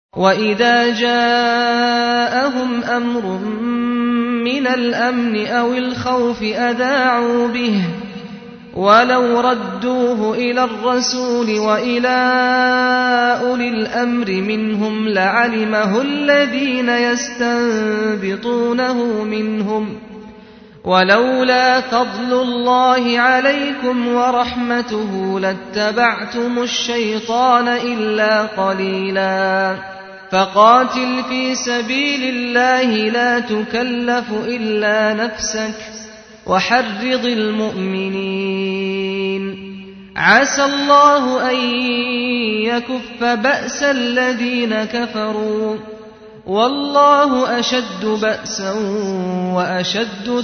وَإِذَا جَاءَهُمْ أَمْرٌ مِّنَ الْأَمْنِ أَوِ الْخَوْفِ أَذَاعُوا بِهِ وَلَوْ رَدُّوهُ إِلَى الرَّسُولِ وَإِلَىٰ أُولِي الْأَمْرِ مِنْهُمْ لَعَلِمَهُ الَّذِينَ يَسْتَنبِطُونَهُ مِنْهُمْ ۗ وَلَوْلَا فَضْلُ اللَّهِ عَلَيْكُمْ وَرَحْمَتُهُ لَاتَّبَعْتُمُ الشَّيْطَانَ إِلَّا قَلِيلًا فَقَاتِلْ فِي سَبِيلِ اللَّهِ لَا تُكَلَّفُ إِلَّا نَفْسَكَ وَحَرِّضِ الْمُؤْمِنِينَ عَسَى اللَّهُ أَن يَكُفَّ بَأْسَ الَّذِينَ كَفَرُوا ۚ وَاللَّهُ أَشَدُّ بَأْسًا وَأَشَدُّ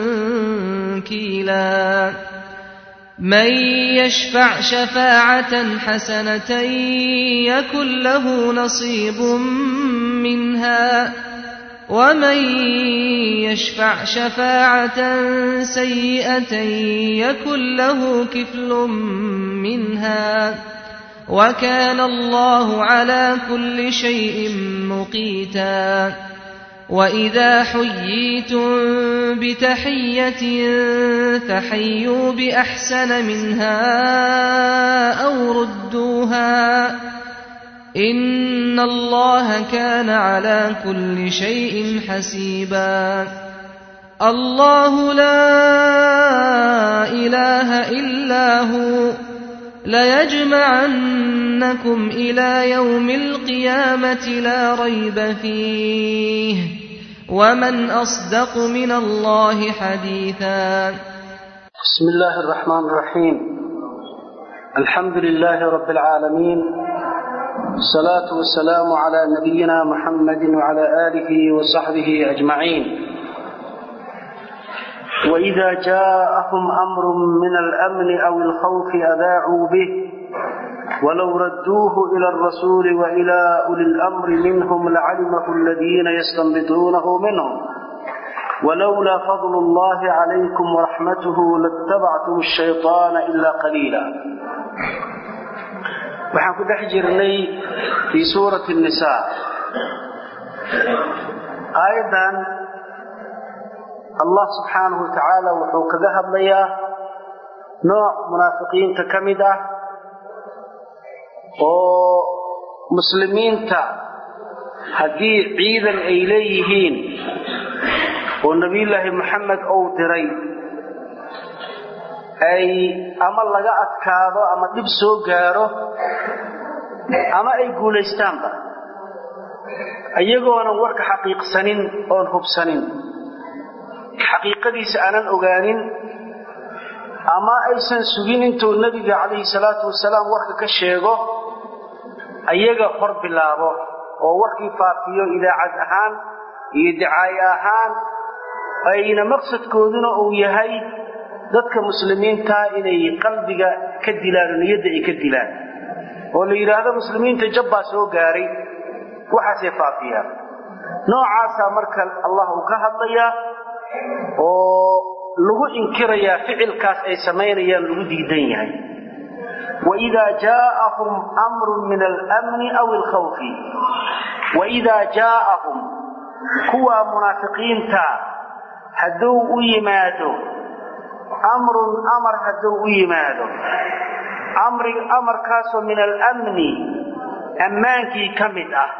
تَنكِيلًا مَّن يَشْفَعْ شَفَاعَةً حَسَنَةً يَكُن لَّهُ نَصِيبٌ مِّنْهَا وَمَن يَشْفَعْ شَفَاعَةً سَيِّئَةً يَكُن لَّهُ كِفْلٌ مِّنْهَا ۗ وَكَانَ اللَّهُ عَلَىٰ كُلِّ شَيْءٍ مُّقِيتًا وَإِذَا حُيِّيتُم بِتَحِيَّةٍ فَحَيُّوا بِأَحْسَنَ مِنْهَا أَوْ رُدُّوهَا ۗ إِنَّ اللَّهَ كَانَ عَلَىٰ كُلِّ شَيْءٍ حَسِيبًا اللَّهُ لَا إِلَٰهَ إِلَّا هُوَ ۚ لَيَجْمَعَنَّكُمْ إِلَىٰ يَوْمِ الْقِيَامَةِ لَا رَيْبَ فِيهِ ۗ وَمَنْ أَصْدَقُ مِنَ اللَّهِ حَدِيثًا بسم الله الرحمن الرحيم الحمد لله رب العالمين الصلاة والسلام على نبينا محمد وعلى آله وصحبه أجمعين وإذا جاءهم أمر من الأمن أو الخوف أذاعوا به ولو ردوه إلى الرسول وإلى أولي الأمر منهم لعلمه الذين يستنبطونه منهم ولولا فضل الله عليكم ورحمته لاتبعتم الشيطان إلا قليلا waxaan ku dhex jirnay fii suurati الnisaa aayaddan allah subxaanahu wa tacaala wuxuu kaga hadlayaa nooc munaafiqiinta ka mid ah oo muslimiinta haddii ciidan ay leeyihiin oo nebiyullaahi moxamed uu diray ay ama laga adkaado ama dhib soo gaaro ama ay guulaystaanba iyagoonan warka xaqiiqsanin oon hubsanin xaqiiqadiisa aanan ogaanin ama aysan sugin intuu nebiga calayhi salaatu wasalaam warka ka sheego ayaga hor bilaabo oo warkii faafiyo idaacad ahaan iyo dicaaye ahaan ayna maqsadkooduna uu yahay dadka muslimiinta inay qalbiga ka dilaan oo niyadda ay ka dilaan oo la yidhaahdo muslimiinta jabbaa soo gaaray waxaasay faafiyaan noocaasaa marka allah uu ka hadlayaa oo lagu inkirayaa ficilkaas ay samaynayaan lagu diidan yahay waidaa jaaahum amrun min almni aw alkhawfi waidaa jaaahum kuwa munaafiqiinta hadduu u yimaado amrun amar hadduu u yimaado amarkaasoo min almni ammaankii ka mid ah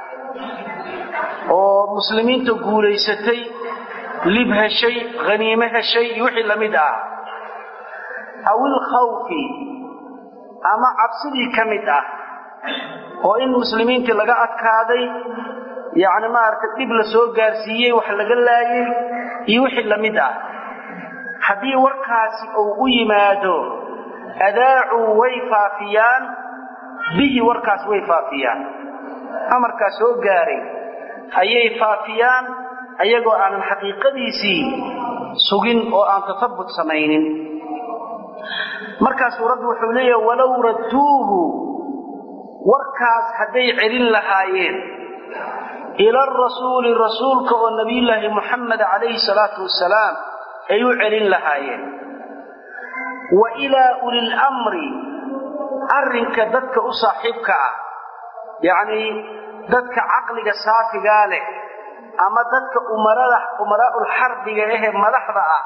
oo muslimiinta guulaysatay lib heshay haniime heshay iyo wixii la mid ah aw ilkhawfi ama cabsidii ka mid ah oo in muslimiintii laga adkaaday yacni maaragtay dhib la soo gaarsiiyey wax laga laayay iyo wixii la mid ah haddii warkaasi uu u yimaado adaacuu way faafiyaan bihi warkaas way faafiyaan amarkaas soo gaaray ayay faafiyaan ayagoo aanan xaqiiqadiisii sugin oo aan tatabut samaynin markaasuu rabbi wuxuu leeyahay walow radduuhu warkaas hadday celin lahaayeen ila arasuuli rasuulka oo nabiyullaahi muxamed calayhi salaatu wasalaam ay u celin lahaayeen wa ilaa ulilamri arrinka dadka u saaxiibka ah yacnii dadka caqliga saafigaa leh ama dadka umarada umaraa'ul xarbiga ahee madaxda ah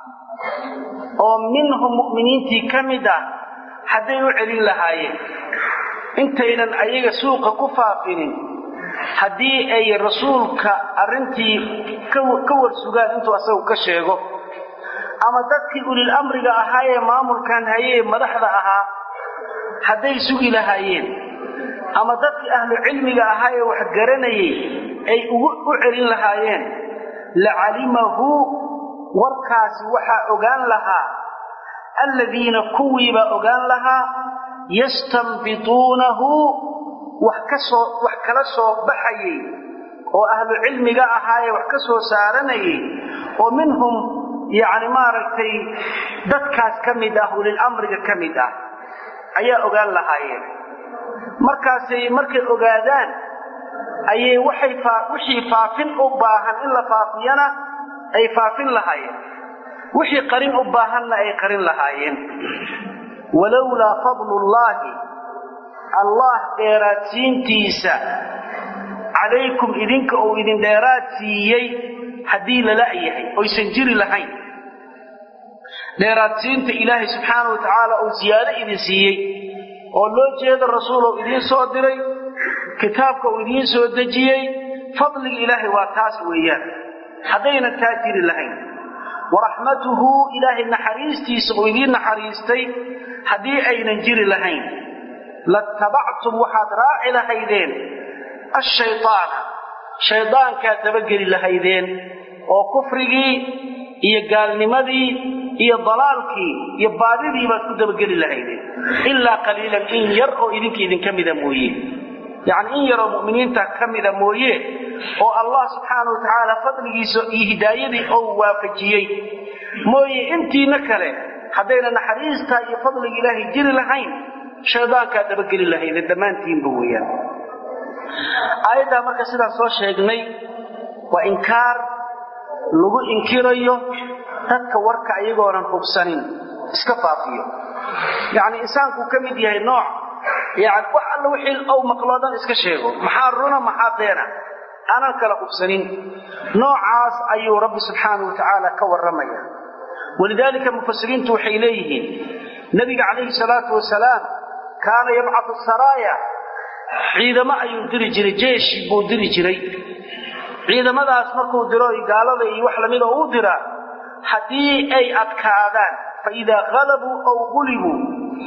oo minhum mu'miniintii ka mid ah hadday u celin lahaayeen intaynan ayaga suuqa ku faafinin haddii ay rasuulka arrintii ka warsugaan intuu asagu ka sheego ama dadkii ulil amriga ahaa ee maamulkan hayee madaxda ahaa hadday sugi lahaayeen ama dadkii ahlu cilmiga ahaa ee wax garanayay ay u celin lahaayeen lacalimahu warkaasi waxaa ogaan lahaa alladiina kuwiibaa ogaan lahaa yastanbituunahu wax kasoo wax kala soo baxayay oo ahlu cilmiga ahaayee wax ka soo saaranayay oo minhum yacni maaragtay dadkaas ka mid ah ulil amriga ka mid ah ayaa ogaan lahaayeen markaasay markay ogaadaan ayay waxay wixii faafin u baahan in la faafiyana ay faafin lahaayeen wixii qarin u baahanna ay qarin lahaayeen walowlaa fadlullaahi allah dheeraadsiintiisa calaykum idinka uu idin dheeraad siiyey haddii lala yahay oysan jiri lahayn dheeraadsiinta ilaahay subxaana wa tacaala uu siyaado idin siiyey oo loo jeeda rasuul uu idiin soo diray kitaabka uu idiin soo dejiyey fadliga ilaahay waa taas weeyaan haddaynan taa jiri lahayn waraxmatuhu ilaahay naxariistiisa uu idiin naxariistay haddii aynan jiri lahayn latabactum waxaad raaci lahaydeen ashaydaana shaydaankaad dabageli lahaydeen oo kufrigii iyo gaalnimadii iyo dalaalkii iyo baadidii baad ku dabageli lahaydeen ilaa qaliilan in yar oo idinka idinka mida mooye yacni in yaroo mu'miniinta ka mida mooye oo allah subxaana wa tacaala fadligiisa iyo hidaayadii ou waafajiyey mooye intiina kale haddayna naxariistaa iyo fadliga ilaahay jiri lahayn shaydaankaad dabageli lahaydeen dhammaantiinba weeyaan aayaddaa marka sidaan soo sheegnay waa inkaar lagu inkirayo dadka warka ayagoonan hubsanin iska faafiyo yacni insaankuu ka mid yahay nooc yani wax alla wixii ou maqloo dhan iska sheego maxaa runa maxaa beena aanan kala hubsanin noocaas ayuu rabbi subxaanau wa tacaala ka warramaya walidaalika mufasiriintu waxay leeyihiin nebiga calayhi salaatu wasalaam kaana yabcatu saraaya ciidamo ayuu diri jiray jeeshi buu diri jiray ciidamadaas markuu diro gaalada iyo wax lamida u diraa haddii ay adkaadaan fa idaa qalabuu aw gulibuu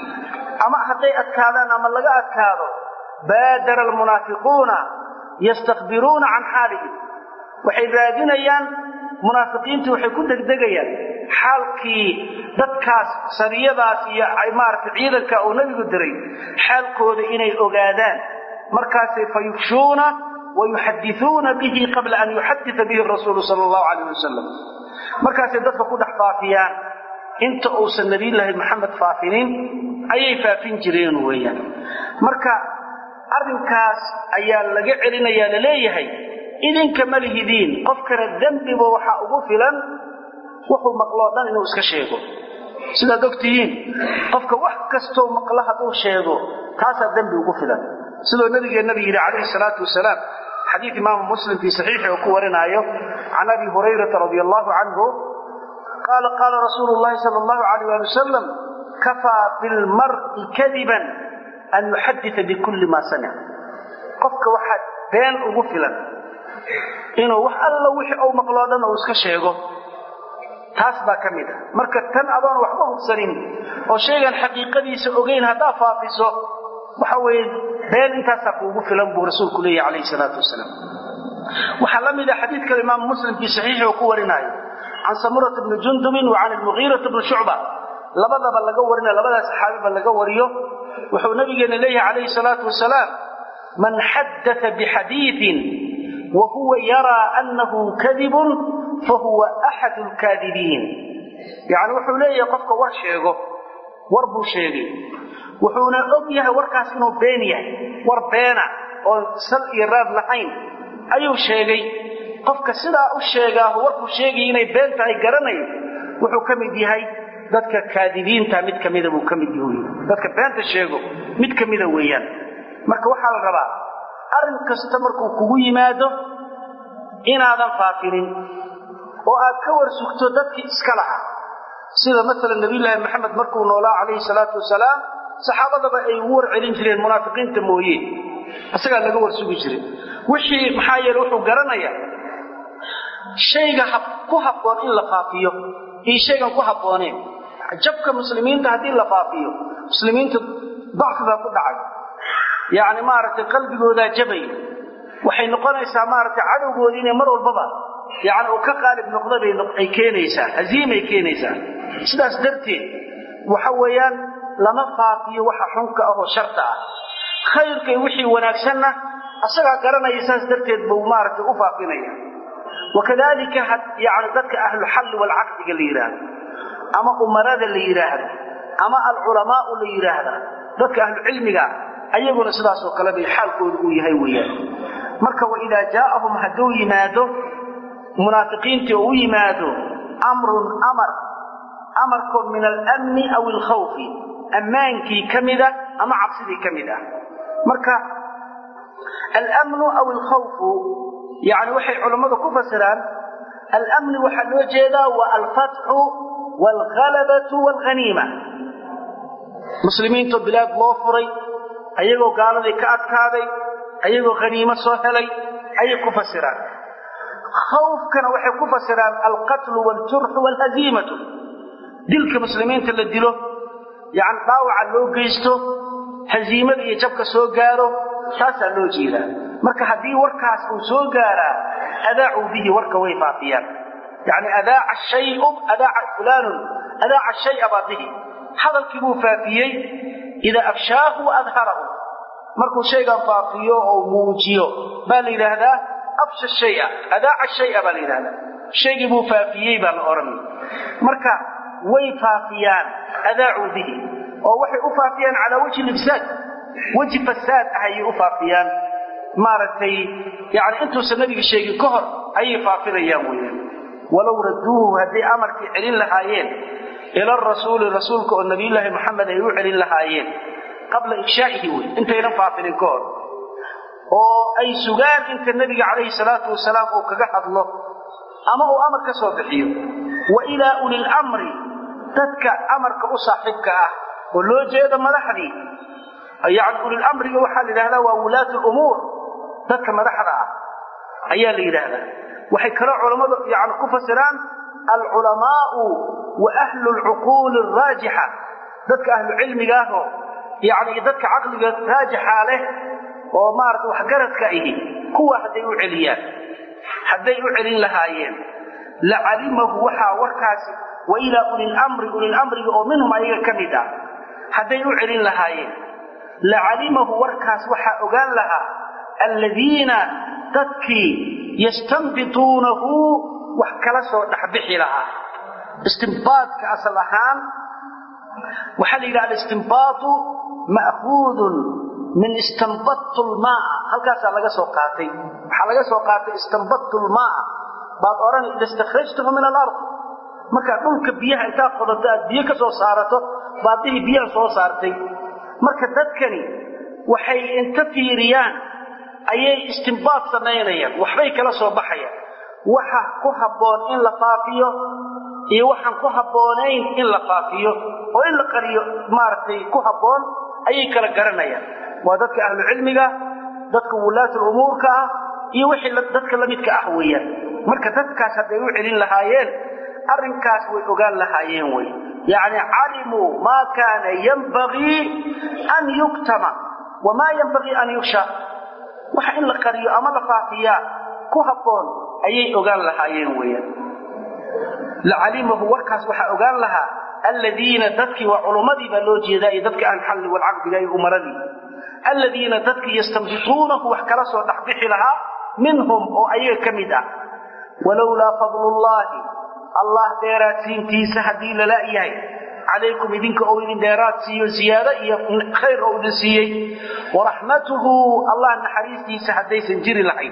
ama hadday adkaadaan ama laga adkaado baadara almunaafiquuna yastakbiruuna can xaalihim waxay raadinayaan munaafiqiintii waxay ku degdegayaan xaalkii dadkaas sariyadaas iyo maaragtay ciidanka uu nebigu diray xaalkooda inay ogaadaan markaasay fa yufshuuna wa yuxadisuuna bihi qabla an yuxadita bihi rasuulu sala allahu calayh wasalam markaasay dadka ku dhex faafiyaan inta uusan nabiyullaahi maxamed faafinin ayay faafin jireen weeyaan marka arrinkaas ayaa laga celinayaa laleeyahay idinka ma lihidiin qofkana dembiba waxaa ugu filan wuxuu maqloo dhan inuu iska sheego sidaad ogtihiin qofka wax kastoo maqlo hadduu sheego taasaa dembi ugu filan sidoo nabigeennabi yidhi calayhi salaatu wasalaam xadiid imaamu muslim fii saxiixi oo ku warinaayo can abi hurayrata radia allahu canhu qaala qaala rasuulu llahi sala allahu alayh ali wasalam kafaa bilmar'i kadiban an yuxadita bikulli maa samic qofka waxaa been ugu filan inuu wax alla wixii uu maqloo dhan uu iska sheego taas baa ka mid a marka tan adoon waxba hubsanin oo shaygan xaqiiqadiisa ogeyn haddaa faafiso waxa weeye been intaasaa kuugu filan buu rasuulku leeyahy calayhi salaatu wasalaam waxaa la mid a xadiidka imaamu muslim fii saxiixi oo ku warinaayo can samurata bni jundubin wa can almugiirata bni shucba labadaba laga warinayo labadaa saxaabiba laga wariyo wuxuu nabigeena leeyahay calayhi salaatu wasalaam man xaddata bixadiiin wa huwa yaraa annahu kadibun fahuwa axadu lkaadibiin yacni wuxuu leeyahay qofka war sheego war buu sheegay wuxuuna og yahay warkaas inuu been yahay war beena oon sal iyo raad lahayn ayuu sheegay qofka sidaa u sheegaahu warkuu sheegaya inay been tahay garanay wuxuu ka mid yahay dadka kaadibiinta mid ka mida buu ka mid yahay dadka beenta sheego mid ka mida weeyaan marka waxaa la rabaa arrin kasta markuu kugu yimaado inaadan faafinin oo aad ka war sugto dadkii iska lahaa sida maalan nabiyullaahi maxamed markuu noolaa calayhi salaatu wasalaam saxaabadaba ay ugu war celin jireen munaafiqiinta mooye isagaa laga war sugi jiray wixii maxaa yeele wuxuu garanayaa shayga ku habboon in la faafiyo iyo shaygan ku habbooneen jabka muslimiinta haddii la faafiyo muslimiinta dacfibaa ku dhacay yacni maaragtay qalbigoodaa jabay waxay noqonaysaa maaragtay cadowgoodii inay mar walbaba yacni uu ka qaalib noqda bay ay keenaysaa haziimay keenaysaa sidaas darteed waxa weeyaan lama faafiyo waxa xunka ah oo sharta ah khayrka iyo wixii wanaagsanna asagaa garanaya saas darteed buu maaragtay u faafinaya wakadalika yani dadka ahluxalli walcaqdiga la yidhaahdo ama umarada la yidhaahdo ama alculamaau la yidhaahda dadka ahlucilmiga ayaguna sidaasoo kale bay xaalkooda uu yahay weeyaan marka waidaa jaaahum hadduu yimaado munaafiqiintii oo u yimaado amrun amar amarkoo min alamni aw alkhawfi ammaankii ka mida ama cabsidii ka mid ah marka almnu aw alkhawfu yani waxay culammadu ku fasiraan almni waxaa loo jeedaa waa alfatxu waalhalabatu waalghaniima muslimiintoo bilaad loo furay ayagoo gaaladii ka adkaaday ayagoo haniimo soo helay ayay ku fasiraan khawfkana waxay ku fasiraan alqatlu waaljurxu waalhaziimatu dilka muslimiinta la dilo yani dhaawaca loo geysto haziimada iyo jabka soo gaaro taasaa loo jeedaa marka haddii warkaas uu soo gaaraa adaacuu bihi warka way faafiyaan yani adaaca shayu adaaca fulaanun adaaca shaya baa bihi hadalkii buu faafiyey idaa afshaahu adharahu markuu shaygan faafiyo oo muujiyo baa la yidhaahdaa afsha shaya adaaca shaya baa la yidhahdaa shaygii buu faafiyey baa la odhanaya marka way faafiyaan adaacuu bihi oo waxay u faafiyaan calaa wajhi libsaad weji fasaad ah ayay u faafiyaan maaragtay yani intuusan nabiga sheegin ka hor ayay faafinayaan weyaan walow raduuhu hadday amarkii celin lahaayeen ila rasuuli rasuulka oo nabiyullaahi maxamed ay u celin lahaayeen qabla ifshaa'ihi wey intaynan faafinin ka hor oo ay sugaan inta nebiga calayhi salaatu wasalaam uu kaga hadlo ama uu amar ka soo bixiyo wa ilaa ulilamri dadka amarka u saaxiibka ah oo loo jeedo madaxdii yani ulilamriga waxaa la yidhahdaa waa wulaat lumuur dadka madaxda ah ayaa la yidhaahdaa waxay kaloo culammadu yani ku fasiraan alculamaau wa ahlu lcuquuli araajixa dadka ahlu cilmiga ahoo yani dadka caqliga raajixa leh oo maarata waxgaradka ihi kuwa hadday u celiyaan hadday u celin lahaayeen lacalimahu waxaa warkaasi wa ilaa ulilamri ulilamriga oo minhum ayaga ka mid ah hadday u celin lahaayeen lacalimahu warkaas waxaa ogaan lahaa alladiina dadkii yastanbituunahu wax kala soo dhexbixi lahaa istimbaadka asal ahaan waxaa la yidhaha alistimbaatu ma'huudun min istanbadtu lmaaa halkaasaa laga soo qaatay waxaa laga soo qaatay istanbadtu lmaaa baad odhan ida istakhrajtahu min alard markaad dhulka biyaha intaad qodato aad biyo ka soo saarato baad dihii biyaha soo saartay marka dadkani waxay inta fiiriyaan ayay istimbaad samaynayaan waxbay kala soo baxayaan waxa ku habboon in la faafiyo iyo waxaan ku habboonayn in la faafiyo oo in la qariyo maaragtay ku habboon ayay kala garanayaan waa dadka ahlu cilmiga dadka wulaatul umuurka ah iyo wixii dadka la midka ah weeyaan marka dadkaas hadday u celin lahaayeen arrinkaas way ogaan lahaayeen wey yacni calimuu maa kaana yanbagii an yuktama wamaa yanbagii an yuksha waxa in la qariyo ama la faafiyaa ku habboon ayay ogaan lahaayeen weeyaan lacalimahu warkaas waxaa ogaan lahaa alladiina dadkii waa culummadii baa loo jeedaa iyo dadka aan xalli walcaqdiga iyo umaradii alladiina dadkii yastambituunahu wax kala soo dhexbixi lahaa minhum oo ayaga ka mid ah walowlaa fadlullaahi allah dheeraadsiintiisa haddii lala yahay calaykum idinka ou idin dheeraad siiyo ziyaado iyo khayr ou idin siiyey waraxmatuhu allah naxariistiisa haddaysan jiri lahayn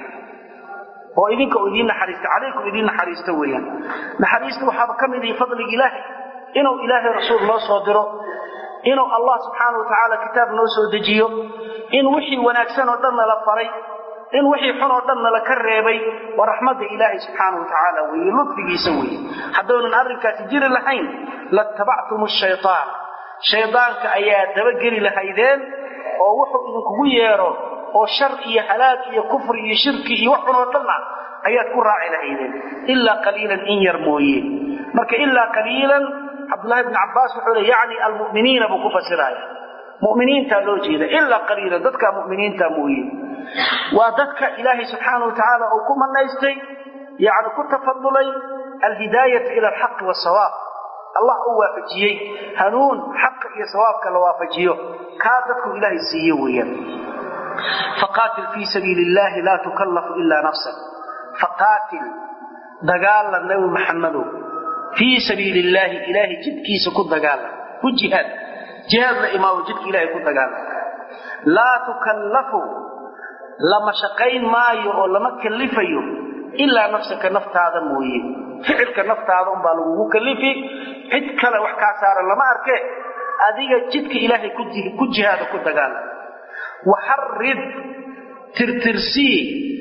oo idinka u idiin naxariista calaykum idiin naxariista weeyaan naxariista waxaaba ka mid ihi fadliga ilaahay inuu ilaahay rasuul loo soo diro inuu allah subxaana wa tacaala kitaab noo soo dejiyo in wixii wanaagsan oo dhan nala faray in wixii xun oo dhan nala ka reebay waa raxmadda ilaahay subxaana wa tacaala weeye ludfigiisa weeye haddaynan arrinkaasi jiri lahayn latabactum shaytaan shaydaanka ayaa dabageli lahaydeen oo wuxuu idinkugu yeedho oo shar iyo halaag iyo kufri iyo shirki iyo wax xun oo dhanna ayaad ku raaci lahaydeen ilaa qaliilan in yar mooye marka ilaa qaliilan cabdullahi bni cabbaas wuxuu le yacni almu'miniina buu ku fasiraya mu'miniintaa loo jeeda ilaa qaliilan dadka mu'miniinta mooye waa dadka ilaahay subxaana wa tacaala uu ku manaystay yani ku tafadulay alhidaayata ila alxaqi wasawaab allah uu waafajiyey hanuun xaqa iyo sawaabka la waafajiyo kaa dadku ilaahay siiye weeyaan faqaatil fii sabiili illahi laa tukallafu ilaa nafsak faqaatil dagaala nabi maxamedow fii sabiili illaahi ilaahay jidkiisa ku dagaala ku jihaad jihaad la imaamo jidka ilaahay ku dagaala laa tukallafu lama shaqayn maayo oo lama kallifayo ilaa nafsaka naftaada mooye ficilka naftaada unbaa lagugu kallifi cid kale wax kaa saaran lama arke adiga jidka ilaahay ku jihaada ku dagaala waxarid tirtirsii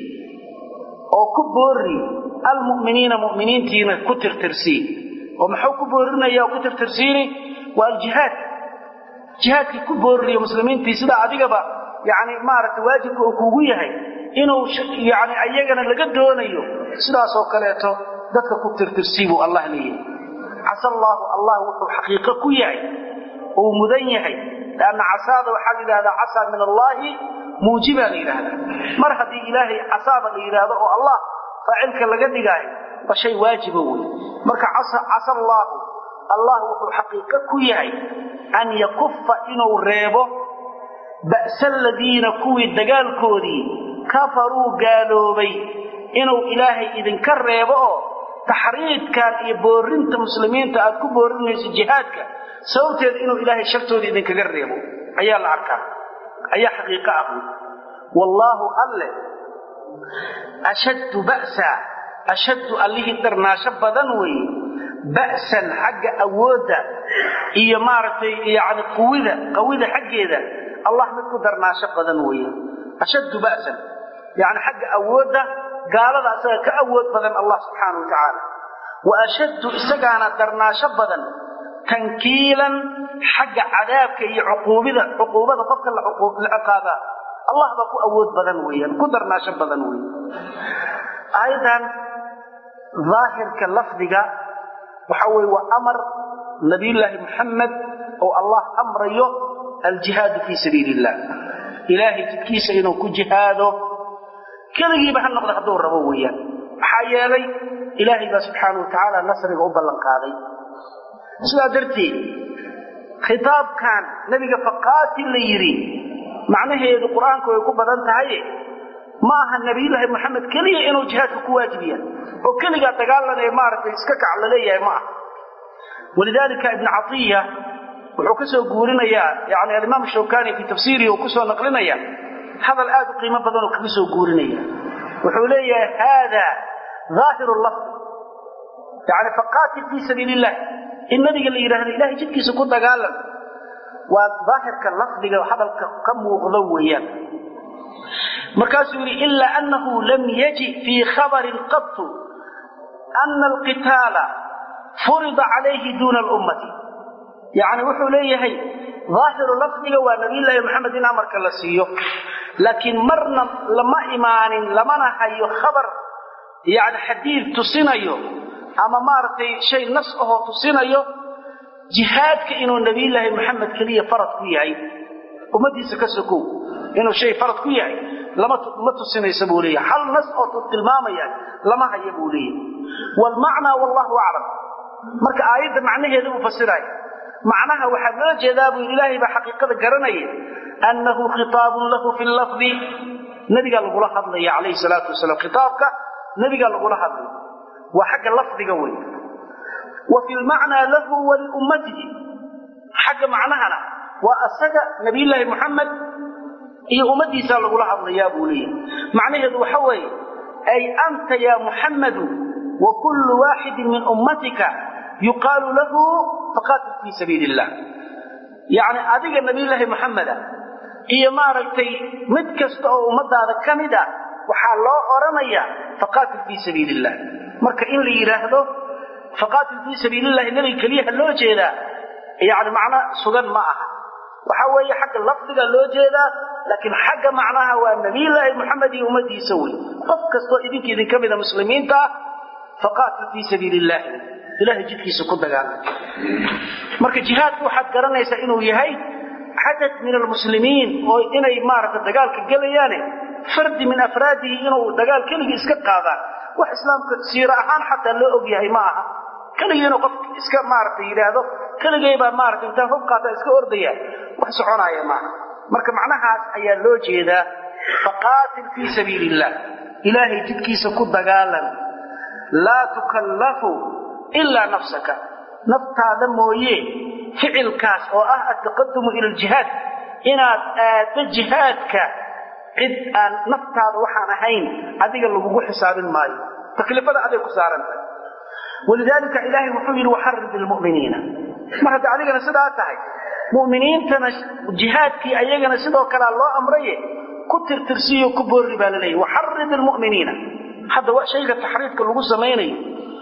oo ku boori almu'miniina mu'miniintiina ku tirtirsii oo muxuu ku boorinaya oo ku tirtirsiini waa aljihaad jihaadkii ku boorinayo muslimiintii sida adigaba yani maaragtay waajibka uu kuugu yahay inuu yani ayagana laga doonayo sidaasoo kaleeto dadka ku tirtirsii buu allah leeyahay casa allaahu allah wuxuu xaqiiqo ku yahay uu mudan yahay lanna casaada waxaa la yidhahdaa casaa min allaahi muujibaa la yidhahdaa mar haddii ilaahay casaaba la yidhaahdo oo allah faacilka laga dhigaayo waa shay waajiba wey marka casa allaahu allah wuxuu xaqiiqo ku yahay an yakufa inuu reebo ba'sa aladiina kuwii dagaalkoodii kafaruu gaaloobay inuu ilaahay idinka reebo oo taxriidkan iyo boorinta muslimiinta aad ku boorinayso jihaadka sababteeda inuu ilaahay shartooda idinkaga reebo ayaa la arkaa ayaa xaqiiqo ah wallaahu alle ashaddu ba'sa ashaddu allihii darnaasho badan weeye ba'san xagga awoodda iyo maaragtay yani quwida qawida xaggeeda allah mid ku darnaasho badan weeye ashaddu ba'san yani xagga awoodda gaalada asaga ka awood badan allah subxaana wa tacaala wa ashaddu isagaana darnaasho badan tankiilan xagga cadaabka iyo cuquubida cuquubada qofka la ciqaabaa allah baa ku awood badan weeyaan ku darnaasho badan weeye aayadan daahirka lafdiga waxa weye waa amar nabiyullaahi muxamed oo allah amrayo aljihaadu fii sabiili illah ilaahay jidkiisa inuu ku jihaado keligiiba ha noqda hadduu rabo weeyaan maxaa yeelay ilaahay baa subxaana wa tacaala nasriga u ballan qaaday sidaa darteed khitaabkan nebiga faqaatil la yidhi macnaheedu qur-aanku way ku badan tahaye ma aha nabiyullaahi moxamed keliya inuu jihaadka ku waajibiya oo keligaa dagaalan ee maaragtay iska kac la leeyahay ma aha walidaalika ibnu catiya wuxuu ka soo guurinayaa yani alimaam shawkani fii tafsiirihi uu kusoo naqlinaya hadal aad u qiimo badan oo kaga soo guurinaya wuxuu leeyahay haada aahiru lafdi yani faqaatil fii sabiili illah in nabiga la yidhahdo ilahay jidkiisa ku dagaalan waa daahirka lafdiga hadalka ka muuqdo weeyaan markaasuu yidhi ila anahu lam yaji fii khabarin qatu ana alqitaala furida calayhi duuna alummati yani wuxuu leeyahay daahiru lafdiga waa nabiyullaahi maxamed in amarka la siiyo laakiin marna lama imaanin lamana hayo khabar yani xadiid tusinayo ama maaragtay shay nas ahoo tusinayo jihaadka inuu nabiyullaahi maxamed keliya farad ku yahay ummadiisa ka sokow inuu shay farad ku yahay lama tusinaysa buu leeyahay hal nas oo tilmaamaya lama haya buu leeyahay wlmacnaa wallahu aclam marka aayadda macnaheeda uu fasiraayo macnaha waxaa loo jeedaa buu yidhi ilaahay baa xaqiiqada garanaya annahu khitaabun lahu fi lafdi nabigaa lagula hadlaya calayhi salaatu wasalaam khitaabka nabigaa lagula hadlaya waa xagga lafdiga wey wa fi lmacnaa lahu waliummatihi xagga macnahana waa asaga nabiyullaahi muxamed iyo ummadiisaa lagula hadlayaa buu leeyahay macnaheedu waxa weeye ay anta ya muxammadu wa kullu waaxidin min ummatika yuqaalu lahu faqaatil fii sabiili illah yacni adiga nabiyullaahi maxameda iyo maaragtay mid kasta oo ummadaada ka mid a waxaa loo odhanayaa faqaatil fii sabiili illah marka in la yidhaahdo faqaatil fii sabiilillahi nebiga keliyaha loo jeedaa yacni macno sugan ma aha waxa weeye xagga lafdiga loo jeedaa laakiin xagga macnaha waa nabiyullaahi moxamed iyo ummadiisa wey qof kastoo idinka idinka mida muslimiinta ah faqaatil fii sabiili illaahi ilahay jidkiisa ku dagaalama marka jihaadku waxaad garanaysaa inuu yahay cadad min almuslimiin oo inay maaragta dagaalka gelayaane fardi min afraadihi inuu dagaal keligii iska qaadaan wax islaamka siiro ahaan xataa loo og yahay ma aha keligii inuu qof iska maaragtay yidhaahdo keligay baa maaragtay intaan hub qaata iska ordaya wax soconaya maaha marka macnahaas ayaa loo jeedaa faqaatil fii sabiili illah ilaahay jidkiisa ku dagaalan laa tukallafu ilaa nafsaka naftaada mooye ficilkaas oo ah altaqadumu ila aljihaad inaad aaddo jihaadka cid aan naftaada waxaan ahayn adiga lagugu xisaabin maayo taklifada aday ku saarantahay walidaalika ilaahay wuxuu yidhi waxarid ilmu'miniina mar hadda adigana sidaa tahay mu'miniintana jihaadkii ayagana sidoo kalea loo amraye ku tirtirsiiyo ku boorri baa la leeyahy waxarid ilmu'miniina hadda shayga taxriidka lagu samaynayo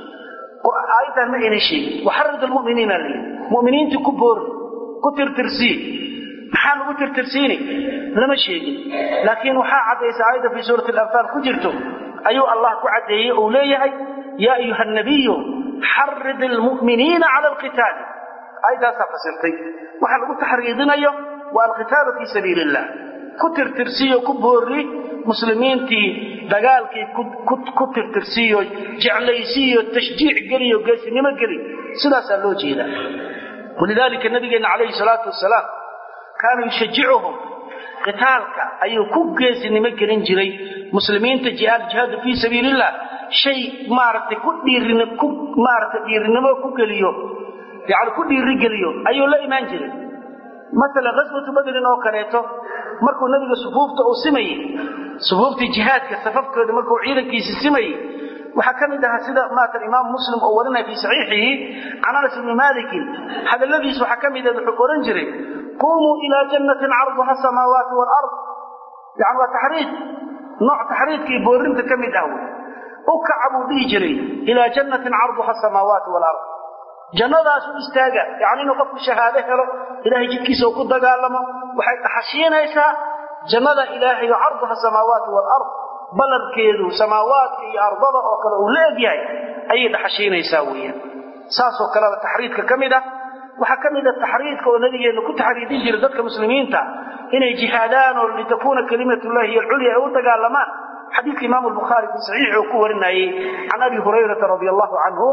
aayaddan ma aynan sheegin waxarid almu'miniina la yidhi mu'miniintii ku boorri ku tirtirsii maxaa lagu tirtirsiini lama sheegin laakiin waxaa caddaysa aayadda fii suurati alanfaal ku jirto ayuu allah ku caddeeyey uu leeyahay yaa ayuha nabiyu xarid almu'miniina cala alqitaali aayaddaasaa fasirtay waxaa lagu taxriidinayo waa alqitaalu fii sabiili illah ku tirtirsiiyo ku boorri muslimiintii dagaalkii ku tirtirsiiyo jeclaysiiyo tashjiic geliyo geesinimo geli sidaasaa loo jeedaa walidaalika nabigeenna calayhi salaatu wasalaam kaana yushajicuhum qitaalka ayuu ku geesinimo gelin jiray muslimiinta jihaadu fii sabiili illah shay maaragtay ku dhiirin ku maaragtay dhiirinimo ku geliyo yani ku dhiirigeliyo ayuu la imaan jiray maalan ghaswatu badrin oo kaleeto markuu nabiga sufuufta uu simayey sufuuftii jihaadka safafkooda markuu ciidankiisi simayey waxaa ka mid ahaa sida maatan imaam muslim oo warinaya fii saxiixihi can anas ibni malikin hadalladiis waxaa ka mid ah wuxuu ohan jiray qumuu ilaa jannatin carduha samaawaati waalard yani waa taxriid nooc taxriidka iyo boorinta ka mid ah wey u kaca buu dhihi jiray ilaa jannatin carduha samaawaati waalard jannadaas u istaaga yani inuu qofku shahaado helo ilahay jidkiisa uu ku dagaalamo waxay dhaxashiinaysaa jannada ilaahay oo carduha samaawaati waalard ballankeedu samaawaadka iyo ardada oo kale uu la egyahay ayay dhaxashiinaysaa weeyaan saasoo kaleba taxriidka ka mid ah waxaa ka mid a taxriidka oo nabigeenna ku taxriidin jiray dadka muslimiinta inay jihaadaan oo litakuuna kalimatullahi hiy alculya ay u dagaalamaan xadiidka imaamu albukhaari fii saxiixi uu ku warinayey can abi hurayrata radi allahu canhu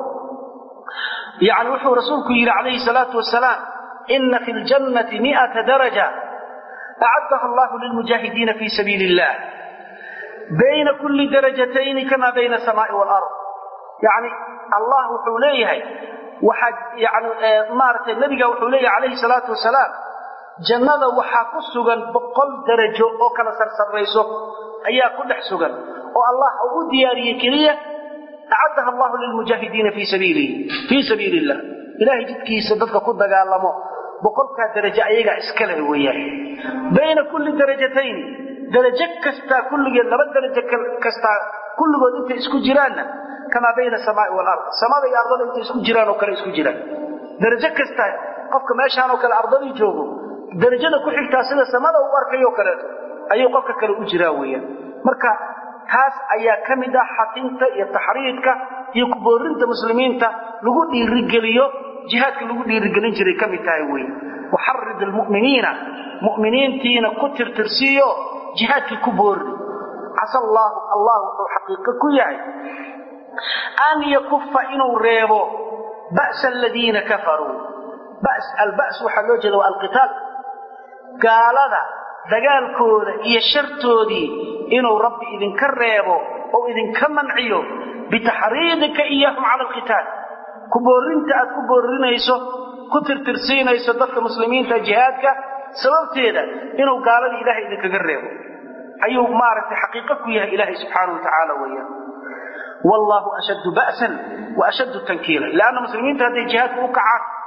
yani wuxuu rasuulku yidhi calayhi salaatu wasalaam ina fi ljannati miata daraja acaddaha allahu lilmujaahidiina fii sabiili illah bayna kulli darajatayni kama bayna asamaai waalard yani allah wuxuu leeyahay waxaa yani maaragtay nebiga wuxuu leeyahay calayhi salaatu wasalaam jannada waxaa ku sugan boqol darajo oo kala sarsarrayso ayaa ku dhex sugan oo allah uu u diyaariyey keliya acaddaha allahu lilmujaahidiina fii sabiilihi fii sabiili illah ilahay jidkiisa dadka ku dagaalamo boqolkaa darajo ayagaa iska leh weeyaan bayna kulli darajatayni darajo kastaa kulligeed laba darajo kastaa kulligood intay isku jiraanna kamaa bayna asamaai waalard samada iyo ardada intay isku jiraan oo kale isku jiraan darajo kasta qofka meeshaan oo kale ardadii joogo darajada ku xigtaa sida samada uu arkayoo kaleeto ayuu qofka kale u jiraa weeyaan marka taas ayaa ka mid ah xatinta iyo taxriidka iyo kuboorinta muslimiinta lagu dhiirigeliyo jihaadka lagu dhiirigelin jiray ka mid tahay wey waxarid almu'miniina mu'miniintiina ku tirtirsiiyo jihaadkii ku boorri casa allaahu allah wuxuu xaqiiqo ku yahay an yakufa inuu reebo ba'sa aladiina kafaruu albas waxaa loo jeeda waa alqitaal gaalada dagaalkooda iyo shartoodii inuu rabbi idinka reebo oo idinka manciyo bitaxriidika iyahum cala alqitaal ku boorrinta aad ku boorrinayso ku tirtirsiinayso dadka muslimiinta jihaadka sababteeda inuu gaaladii ilaahay idinkaga reebo ayuu maaragtay xaqiiqo ku yahay ilaahay subxaanahu wa tacaala weeyaan wallaahu ashaddu ba'san wa ashaddu tankiila leanna muslimiinta hadday jihaadka u kacaan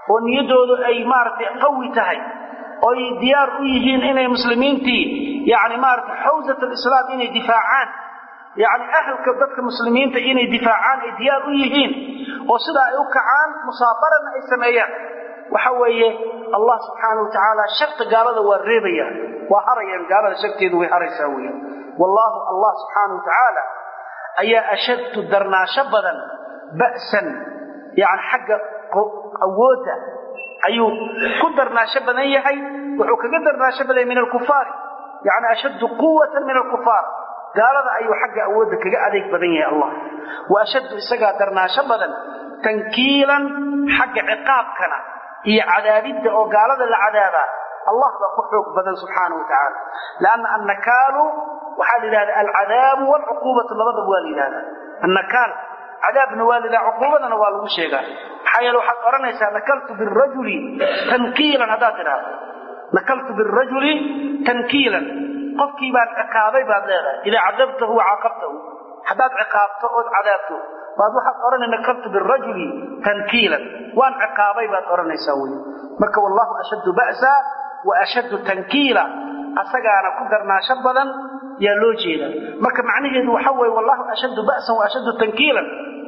oo niyaddoodu ay maaragtay qawi tahay oy diyaar u yihiin inay muslimiintii yani maaragtay xawsat alislaam inay difaacaan yani ahalka dadka muslimiinta inay difaacaan ay diyaar u yihiin oo sidaa ay u kacaan musaabarana ay sameeyaan waxa weeye allah subxaana wa tacaala sharta gaalada waa reebaya waa harayaan gaalada sharteedu way haraysaa weya wallaahu allah subxaana wa tacaala ayaa ashadtu darnaasho badan ba'san yani xagga awoodda ayuu ku darnaasho badan yahay wuxuu kaga darnaasho badan yahay min alkufaari yani ashaddu quwatan min alkufaar gaalada ayuu xagga awoodda kaga adeeg badan yahay allah wa ashaddu isagaa darnaasho badan tankiilan xagga ciqaabkana iyo cadaabidda oo gaalada la cadaabaa allah baa ku xoog badan subxaana wa tacaala lanna annakaalu waxaa la yidhahda alcadaabu waalcuquubatu labadaba waa la yidhahda annakaal cadaabna waa la yidhahda cuquubadana waa lagu sheegaa maxaa yeele waxaad odhanaysaa nakaltu birajuli tankiilan haddaad tidhaahdo nakaltu birajuli tankiilan qofkii baan ciqaabay baad leedahay idaa cadabtahu wacaqabtahu haddaad ciqaabto ood cadaabto baad waxaad odhanay nakaltu birajuli tankiilan waan ciqaabay baad odhanaysaa wey marka wallahu ashaddu ba'sa wa ashaddu tankiila asagaana ku darnaasho badan yaa loo jeeda marka macnaheedu waxa weeye wallahu ashaddu ba'san wa ashaddu tankiilan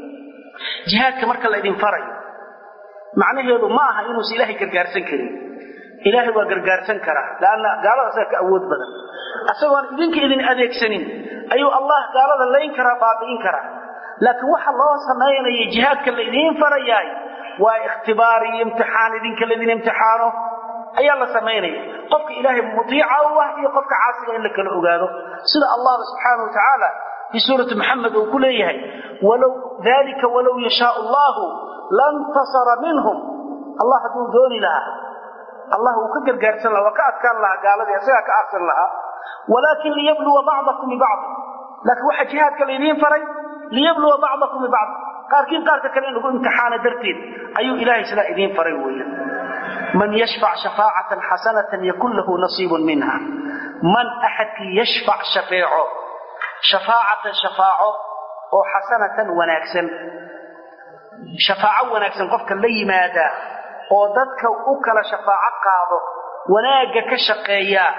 jihaadka marka la idin farayo macnaheedu ma aha inuusa ilaahay gargaarsan karin ilaahay waa gargaarsan karaa laanna gaalada asaga ka awood badan asagoon idinka idin adeegsanin ayuu allah gaalada layn karaa baabi'in karaa laakiin waxa loo samaynaya jihaadka la idiin farayaay waa ikhtibaar iyo imtixaan idinka laydin imtixaano ayaa la samaynaya qofka ilaahay mutiica u ah iyo qofka caasiga in la kala ogaado sida allah subxaana wa tacaala fii suurati maxamed uu ku leeyahay walow dalika walow yashaa allahu lantasara minhum allah hadduu dooni lahaa allah wuu ka gargaarsan lahaa waa ka adkaan lahaa gaaladii isagaa ka aarsan lahaa walaakin liyabluwa bacdakum bibacd laakiin waxaa jihaadka laydiin faray liyabluwa bacdakum bibacd qaarkiin qaarka kale in lagu imtixaano darteed ayuu ilaahay sidaa idiin faray weeye man yashfac shafaacatan xasanatan yakun lahu nasiibun minha man axadkii yashfac shafeeco shafaacatan shafaaco oo xasanatan wanaagsan shafaaco wanaagsan qofka la yimaada oo dadka u kala shafaaco qaado wanaagga ka shaqeeyaa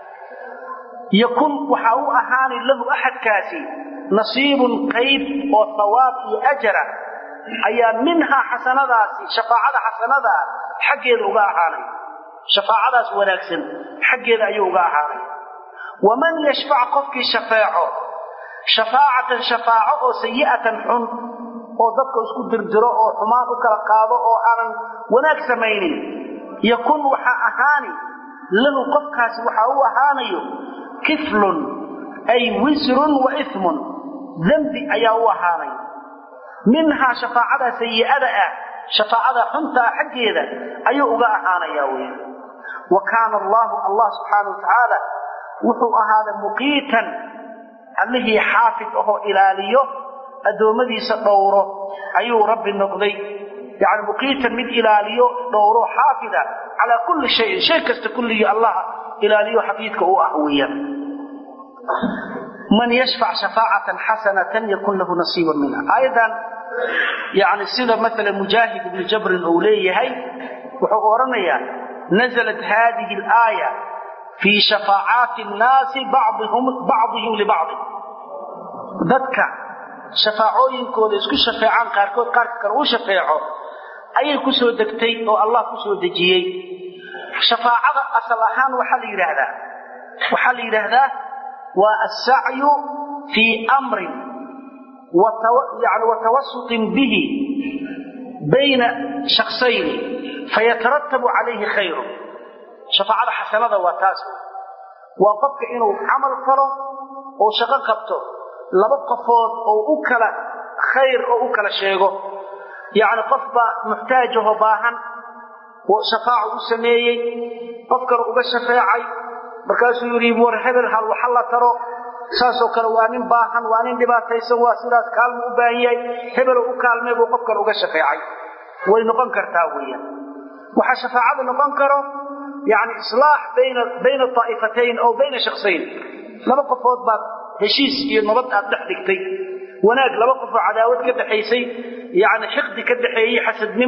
yakun waxaa u ahaani lahu axadkaasi nasiibun qayb oo hawaab iyo ajara ayaa minhaa xasanadaasi shafaacada xasanadaa xaggeeda uga ahaanay shafaacadaas wanaagsan xaggeeda ayuu uga ahaanay waman yashfac qofkii shafeeco shafaacatan shafaaco oo sayi'atan xun oo dadka isku dirdiro oo xumaan u kala qaado oo aanan wanaag samaynin yakun waxaa ahaani lahu qofkaasi waxaa u ahaanayo kiflun ay wisrun wa ismun dembi ayaa u ahaanay minhaa shafaacadaa sayi'ada ah shafaacada xuntaa xaggeeda ayuu uga ahaanayaa wey wa kaana allaahu allah subxaana wa tacaala wuxuu ahaaday muqiitan allihii xaafid ahoo ilaaliyo addoommadiisa dhowro ayuu rabbi noqday yani muqiitan mid ilaaliyo dhowro xaafida calaa kulli shayin shay kasta kulligii allah ilaaliyo xafiidka u ah weeyaan man yashfac shafaacatan xasanatan yakun lahu nasiibun minha aayadan yani sida maala mujaahid ibnu jabrin uu leeyahay wuxuu odhanayaa naزlat hadihi اlaaya fii shafaacaati الnaasi bacdihim libacdi dadka shafaacooyinkooda isku shafeecaan qaarkood qaarka kale u shafeeco ayay ku soo degtay oo allah ku soo dejiyey shafaacada asal ahaan waxaa la yidhaahdaa waxaa la yidhaahdaa waa assacyu fii amrin yani watawasutin bihi bayna shaksayni fayatarattabu calayhi khayru shafaacada xasanada waa taas waa qofka inuu camal falo oo shaqo qabto laba qofood oo u kala khayr oo u kala sheego yacni qof baa muxtaajahoo baahan shafaacu u sameeyey qof kale uga shafeecay markaasuu yidhi war hebel hal waxa la taro saasoo kale waa nin baahan waa nin dhibaataysan waa sidaas kaalmu u baahan yahay hebelo u kaalmay buu qof kale uga shafeecay way noqon kartaa weeyaan waxaa shafaacada noqon karo yani islaax bayna bayna taa'ifatayn oo bayna shaksayn laba qofood baad heshiis iyo nabad aad dhex dhigtay wanaag laba qofoo cadaawad ka dhexaysay yani xiqdi ka dhexeeyey xasadnimo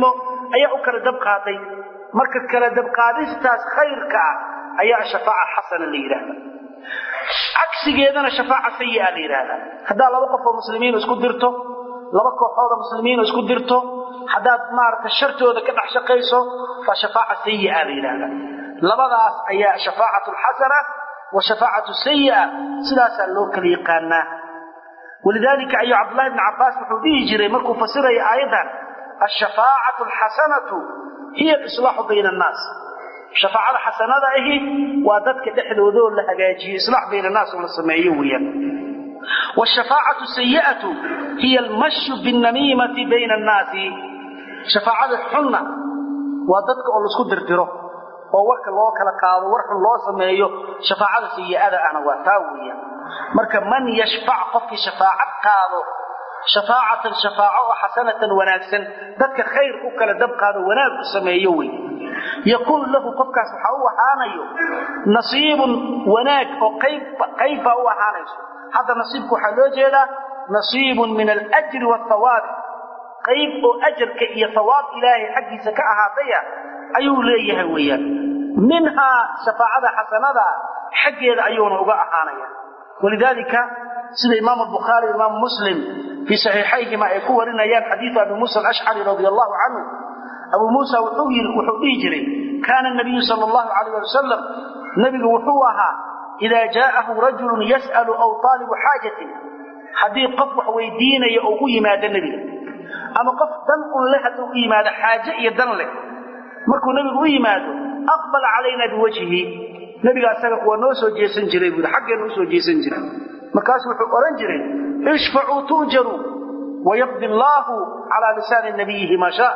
ayaa u kala dab qaaday marka kala dabqaadistaas khayrka ah ayaa shafaaca xasana la yidhaahda cagsigeedana shafaaca sayi'a la yidhaahda haddaa laba qof oo muslimiin isku dirto laba kooxood oo muslimiin isku dirto haddaad maaragta shartooda ka dhex shaqayso waa shafaaca sayi'a la yidhaahda labadaas ayaa shafaacatu alxasana wa shafaacatu sayi'a sidaasaa loo kala yaqaanaa walidaalika ayuu cabdullahi bni cabbaas wuxuu dhihi jiray markuu fasiraya aayaddan alshafaacatu alxasanatu hiya alislaaxu bayna annaas shafaacada xasanada ahi waa dadka dhexdoodoo la hagaajiyo islaax bayna annaas oo la sameeyo weeyaan wshafaacatu sayi'atu hiya almashyu binnamiimati bayna annaasi shafaacada xunna waa dadka oo laisku dirdiro oo warka loo kala qaado war xun loo sameeyo shafaacada sayi'ada ahna waa taa weeyaan marka man yashfac qofkii shafaacad qaado shafaacatan shafaaco oo xasanatan wanaagsan dadka khayr u kala dab qaado wanaag u sameeyo wey yakun lahu qofkaas waxaa u ahaanayo nasiibun wanaag oo qaybbaa u ahaanayso hadda nasiibku waxaa loo jeedaa nasiibun min alajri wathawaabi qayb oo ajarka iyo hawaab ilaahay xaggiisa ka ahaataya ayuu leeyahay weeyaan minhaa shafaacada xasanada xaggeeda ayuuna uga ahaanaya walidaalika sida imaamu albukhaari imaamu muslim fii saxiixayhima ay ku warinayaan xadiidu abi muusa alashcari radi allahu canhu abuu muusa wuxuu dhihi jiray kaana nabiyu sal allahu calayh ali wasalam nebigu wuxuu ahaa idaa jaa'ahu rajulun yas'alu aw taalibu xaajatin haddii qof wax weydiinaya oo u yimaado nebiga ama qof dan un leh hadduu u yimaado xaaje iyo dan leh markuu nebigu u yimaado aqbala calayna biwajhihi nebiga asaga waa noo soo jeesan jiray buui xaggeenu usoo jeesan jiray markaasu wuxuu odhan jiray ishfacuu tu'jaruu wayaqdi allaahu calaa lisaani nabiyihi maa shaa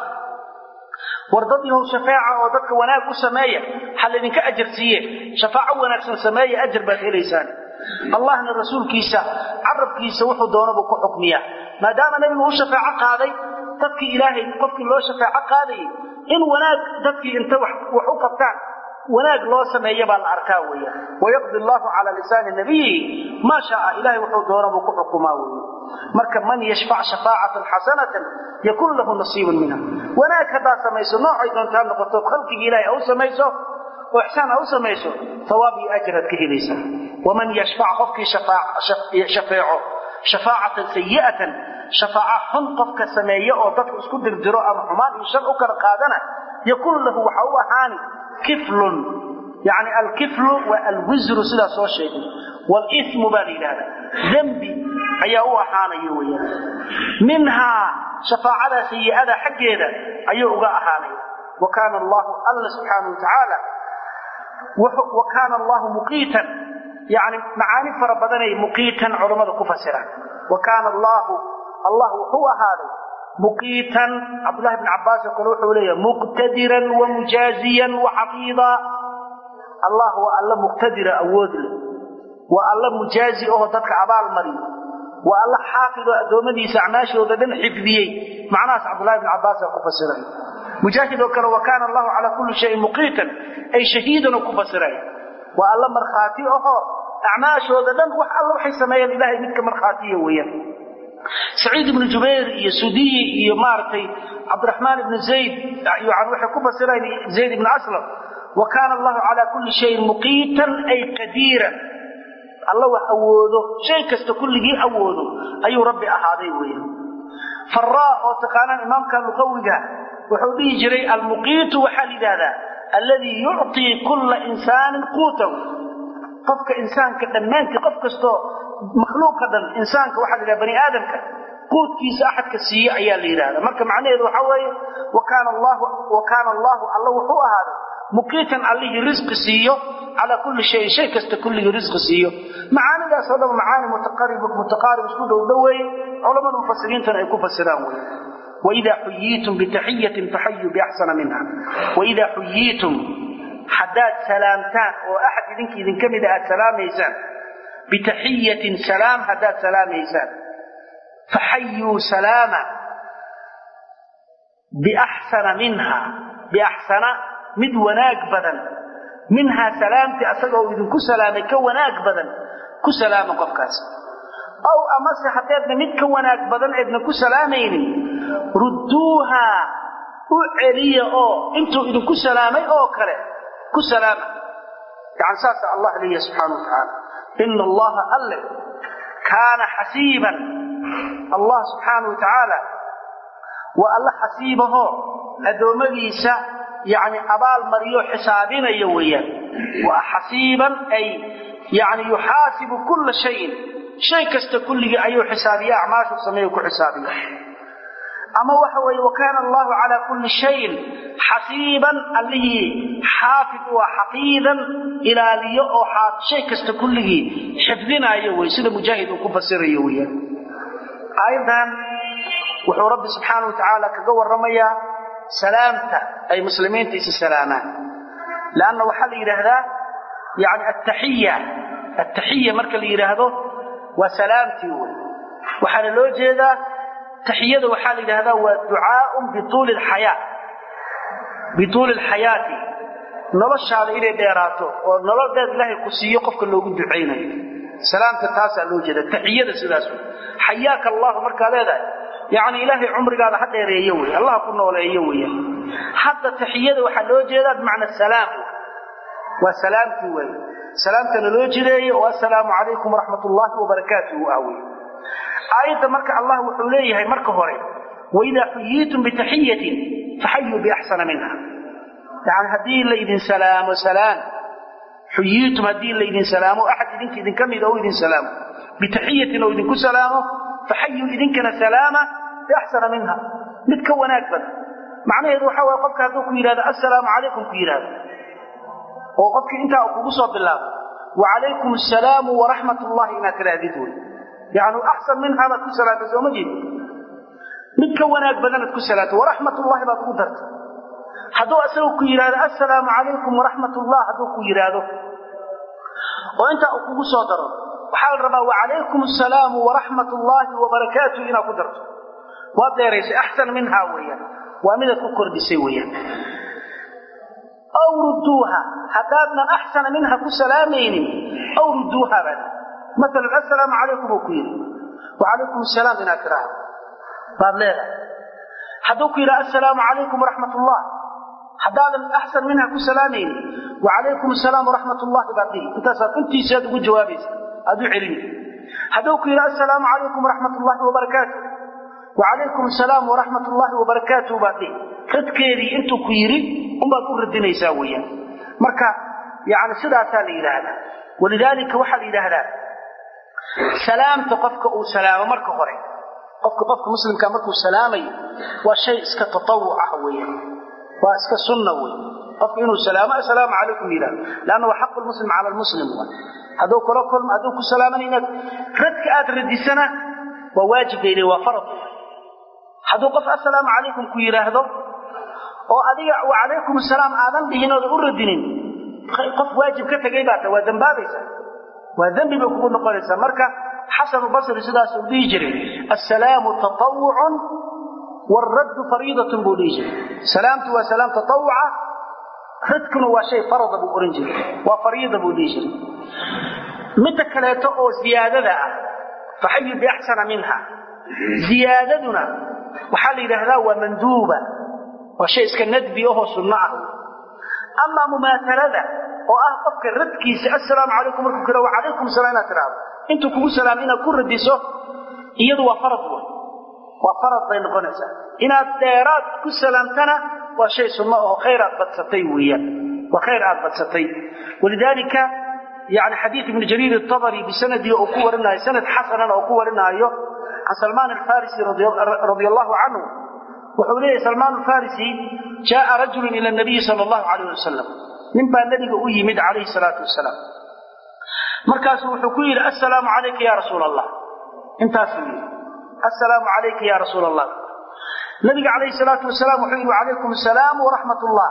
war dad yahow shafaaca oo dadka wanaag u sameeya ha laydinka ajar siiye shafaaco wanaagsan sameeya ajar baad helaysaan allahna rasuulkiisa carabkiisa wuxuu doonabuu ku xukmiyaa maadaama nebigu u shafaaco qaaday dadkii ilaahay qofkii loo shafaaco qaadayay in wanaag dadkii inta wax u qabtaan wanaag loo sameeya baa la arkaa weya wayaqdi allaahu calaa lisaani nabiyihi maa shaaa ilahay wuxuu doonabuu ku xukumaa weye marka man yashfac shafaacatan xasanatan yakun lahu nasiibun minha wanaag haddaad samayso noocay doontaa noqoto khalqigii ilahay au samayso oo ixsaan a u samayso hawaab iyo ajraad ka helaysaa waman yashfac qofkii shafeeco shafaacatan sayi'atan shafaaca xun qofka sameeya oo dadka isku dirdiro ama xumaan iyo shar u kala qaadana yakun lahu waxa u ahaani kiflun yani alkiflu waa alwisru sidaa soo sheegay walismu baa la yidhahda dembi ayaa u ahaanaya weyaan minhaa shafaacada sayi'ada xaggeeda ayuu uga ahaanaya wa kaana allahu alla subxaana wa tacaala wa kaana allahu muqiitan yani macaani fara badanay muqiitan culammada ku fasiraan wa kaana allahu allah wuxuu ahaaday muqiitan cabdullahi bn cabbaas oo kale wuxuu leeyahay muqtadiran wa mujaaziyan wa xafiida allah waa alla muqtadira awood leh waa alla mujaazi oo dadka abaal mariyo waa alla xaafid oo addoommadiisa acmaashooda dhan xifdiyey macnahaas cabdullahi bn cabbaasa ku fasiray mujaahid oo kale wa kaana allahu calaa kulli shayin muqiitan ay shahiidan oo ku fasiray waa alla markhaati ahoo acmaashooda dhan wax alla waxay sameeyeen ilahay midka markhaatiya weeyaan saciid ibnu jubayr iyo sudiyi iyo maaragtay cabdiraxmaan ibnu zayd yani waxay ku fasireen zayd ibnu aslam wa kaana allahu calaa kulli shayin muqiitan ay qadiiran alla wax awoodo shay kasta kulligii awoodo ayuu rabbi ahaaday weeyaan faraa oo taqaanaan imaamka luqawiga wuxuu dhihi jiray almuqiitu waxaa la yidhaahdaa alladii yucطii kulla insaanin quutahu qofka insaanka dhammaantii qof kastoo makhluuqa dhan insaanka waxaa la yidhaha bani aadamka quudkiisa axadka siiye ayaa la yidhahda marka macnaheedu waxaa weeye wa kaana allahu alla wuxuu ahaaday muqiitan allihii risqi siiyo calaa kulli shayin shay kasta kulligii risqi siiyo macaanidaasoo dhan macaani mutaqaarib isku dhow dhoweeye culammada mufasiriintana ay ku fasiraan wey waidaa xuyiitum bitaxiyatin faxayuu biaxsana minha waidaa xuyiitum haddaad salaamtaan oo axad idinka idinka mida aad salaamaysaan bitaxiyatin salaam haddaad salaamaysaan faxayuu salaama biaxsana minha biaxsana mid wanaag badan minhaa salaamtii asaga oo idinku salaamay ka wanaag badan ku salaama qofkaas aw amase haddeedna mid ka wanaag badan eedna ku salaamaynin rudduuhaa u celiya oo intuu idinku salaamay oo kale ku salaama yani saasa allah leeyahay subxaana wa tacaala ina allaha alle kaana xasiiban allah subxaana wa tacaala waa alla xasiibahoo addoommadiisa yani abaal mariyo xisaabinaya weeyaan waa xasiiban ay yani yuxaasibu kulla shayin shay kasta kulligii ayuu xisaabiya acmaashu sameeyo ku xisaabiya ama waxa weeye wakaana allahu calaa kulli shayin xasiiban allihii xaafid waa xafiidan ilaaliyo oo shay kasta kulligii xifdinaayo wey sida mujaahid uu ku fasirayo weyaan aayaddan wuxuu rabbi subxaana wa tacaala kaga warramayaa salaamta ay muslimiinta isi salaamaan leanna waxaa la yidhaahdaa yani attaxiya attaxiya marka la yidhaahdo waa salaamtii wey waxaana loo jeedaa taxiyada waxaa la yidhahdaa waa ducaaun bituuli lxayaa bituuli alxayaati noloshaada inay dheeraato oo nolol dheer ilaahay ku siiyo qofka loogu ducaynayo salaamta taasaa loo jeeda taxiyada sidaas wey xayaaka allahu markaa leedahay yacni ilaahay cumrigaada ha dheereeyo wey allah ku nooleeyo weya hadda taxiyada waxaa loo jeedaa bimacna salaam waa salaamtii wey salaamtana loo jideeyo oo assalaamu calaykum waraxmat ullaahi wabarakaatuhu ah wey aayadda marka allah wuxuu leeyahay marka hore waidaa xuyiitum bitaxiyatin faxayuu biaxsana minha yani haddii laydin salaamo salaan xuyiitum haddii laydin salaamo axad idinka idinka mida oo idin salaamo bitaxiyatin oo idinku salaamo faxayuu idinkana salaama biaxsana minha mid ka wanaag badan macnaheedu waxa waye qofka hadduu ku yidhahdo assalaamu calaykum ku yidhahdo oo qofkii intaa kugu soo bilaabo wacalaykum assalaamu waraxmat ullahi inaad tidhaahdid wey yani axsan minhaa baad ku salaatay sooma jeed mid ka wanaag badanaad ku salaatay waraxmat ullahi baad ugu dartay hadduu asagu ku yidhahdo assalaamu calaykum waraxmat ullah hadduu ku yidhaahdo oo intaa uu kugu soo daro waxaa la rabaa wacalaykum assalaamu waraxmat ullaahi wabarakaatuh inaad ku darto waad dheeraysay axsan minhaa weeyaan waa midaad ku kordhisay weeyaan aw rudduuha haddaadnan axsana minha ku salaamaynin aw rudduuha baad maalan assalaamu calaykum uu ku yidhi wacalaykum asalaam inaad tidhaahdo baad leedahay hadduu ku yidhaha assalaamu calaykum waraxmat ullah haddaadan axsan minha ku salaamaynin wacalaykum asalaam waraxmat ullahi baad dhihi intaasaad intiisaad ugu jawaabaysa aad u celini hadduu ku yidhaha assalaamu calaykum waraxmat ullahi wabarakaatu wacalaykum asalaam waraxmat ullaahi wabarakaatuh baad dhihi radkeedii intuu ku yidhi unbaad u radinaysaa weeyaan marka yani sidaasaa la yidhaahdaa walidaalika waxaa la yidhaahdaa salaamta qofka uu salaamo marka hore qofka qofka muslimka markuu salaamayo waa shay iska tatawuc ah weeyaan waa iska sunna wey qofka inuu salaamo assalaamu calaykum yidhahdo leanna waa xaqu lmuslim cala lmuslim wa hadduu kula kulmo hadduu ku salaaman inaad radka aad radisana waa waajib bay leeyihin waa farad hadduu qof assalaamu calaykum ku yidhaahdo oo adiga wacalaykum asalaam aadan dhihin oodan u radinin qof waajib ka tegay baa ta waa dambaabaysa waa dembi bay kugu noqonaysaa marka xasanu basri sidaas uu dhihi jiray assalaamu tatawucun waalraddu fariidatun buu dhihi jiray salaamtu waa salaam tatawuca radkuna waa shay farada buu ohan jiray waa fariida buu dhihi jiray midda kaleeto oo ziyaadada ah faxayu biaxsana minha ziyaadaduna waxaa la yidhaahdaa waa manduuba waa shay iska nadbi ahoo sunno ah amaa mumaatalada oo ah qofka radkiisa assalaamu calaykum markuu kira wacalaykum salaam inaad tidhaahdo intuu kugu salaamo inaad ku radiso iyadu waa farad wey waa farad bay noqonaysaa inaad dheeraad ku salaamtana waa shay sunno oo khayr aad badsatay weeyaan waa khayr aad badsatay walidaalika yani xadiid ibnu jariir atabari bisanadii uu ku warinaayo sanad xasanana uu ku warinaayo can salmaan alfarisi radia allahu canhu wuxuu leeyahy salmaan alfarisi jaaa rajulun ila nabiyi sala allahu calayh wasalam nin baa nebiga u yimid calayhi salaatu wasalaam markaasuu wuxuu ku yidhi assalaamu calayka ya rasuul allah intaasuu yidhi assalaamu calayka ya rasuul allah nabiga calayhi salaatu wasalaam wuxuu yidhi wacalaykum asalaam waraxmat ullah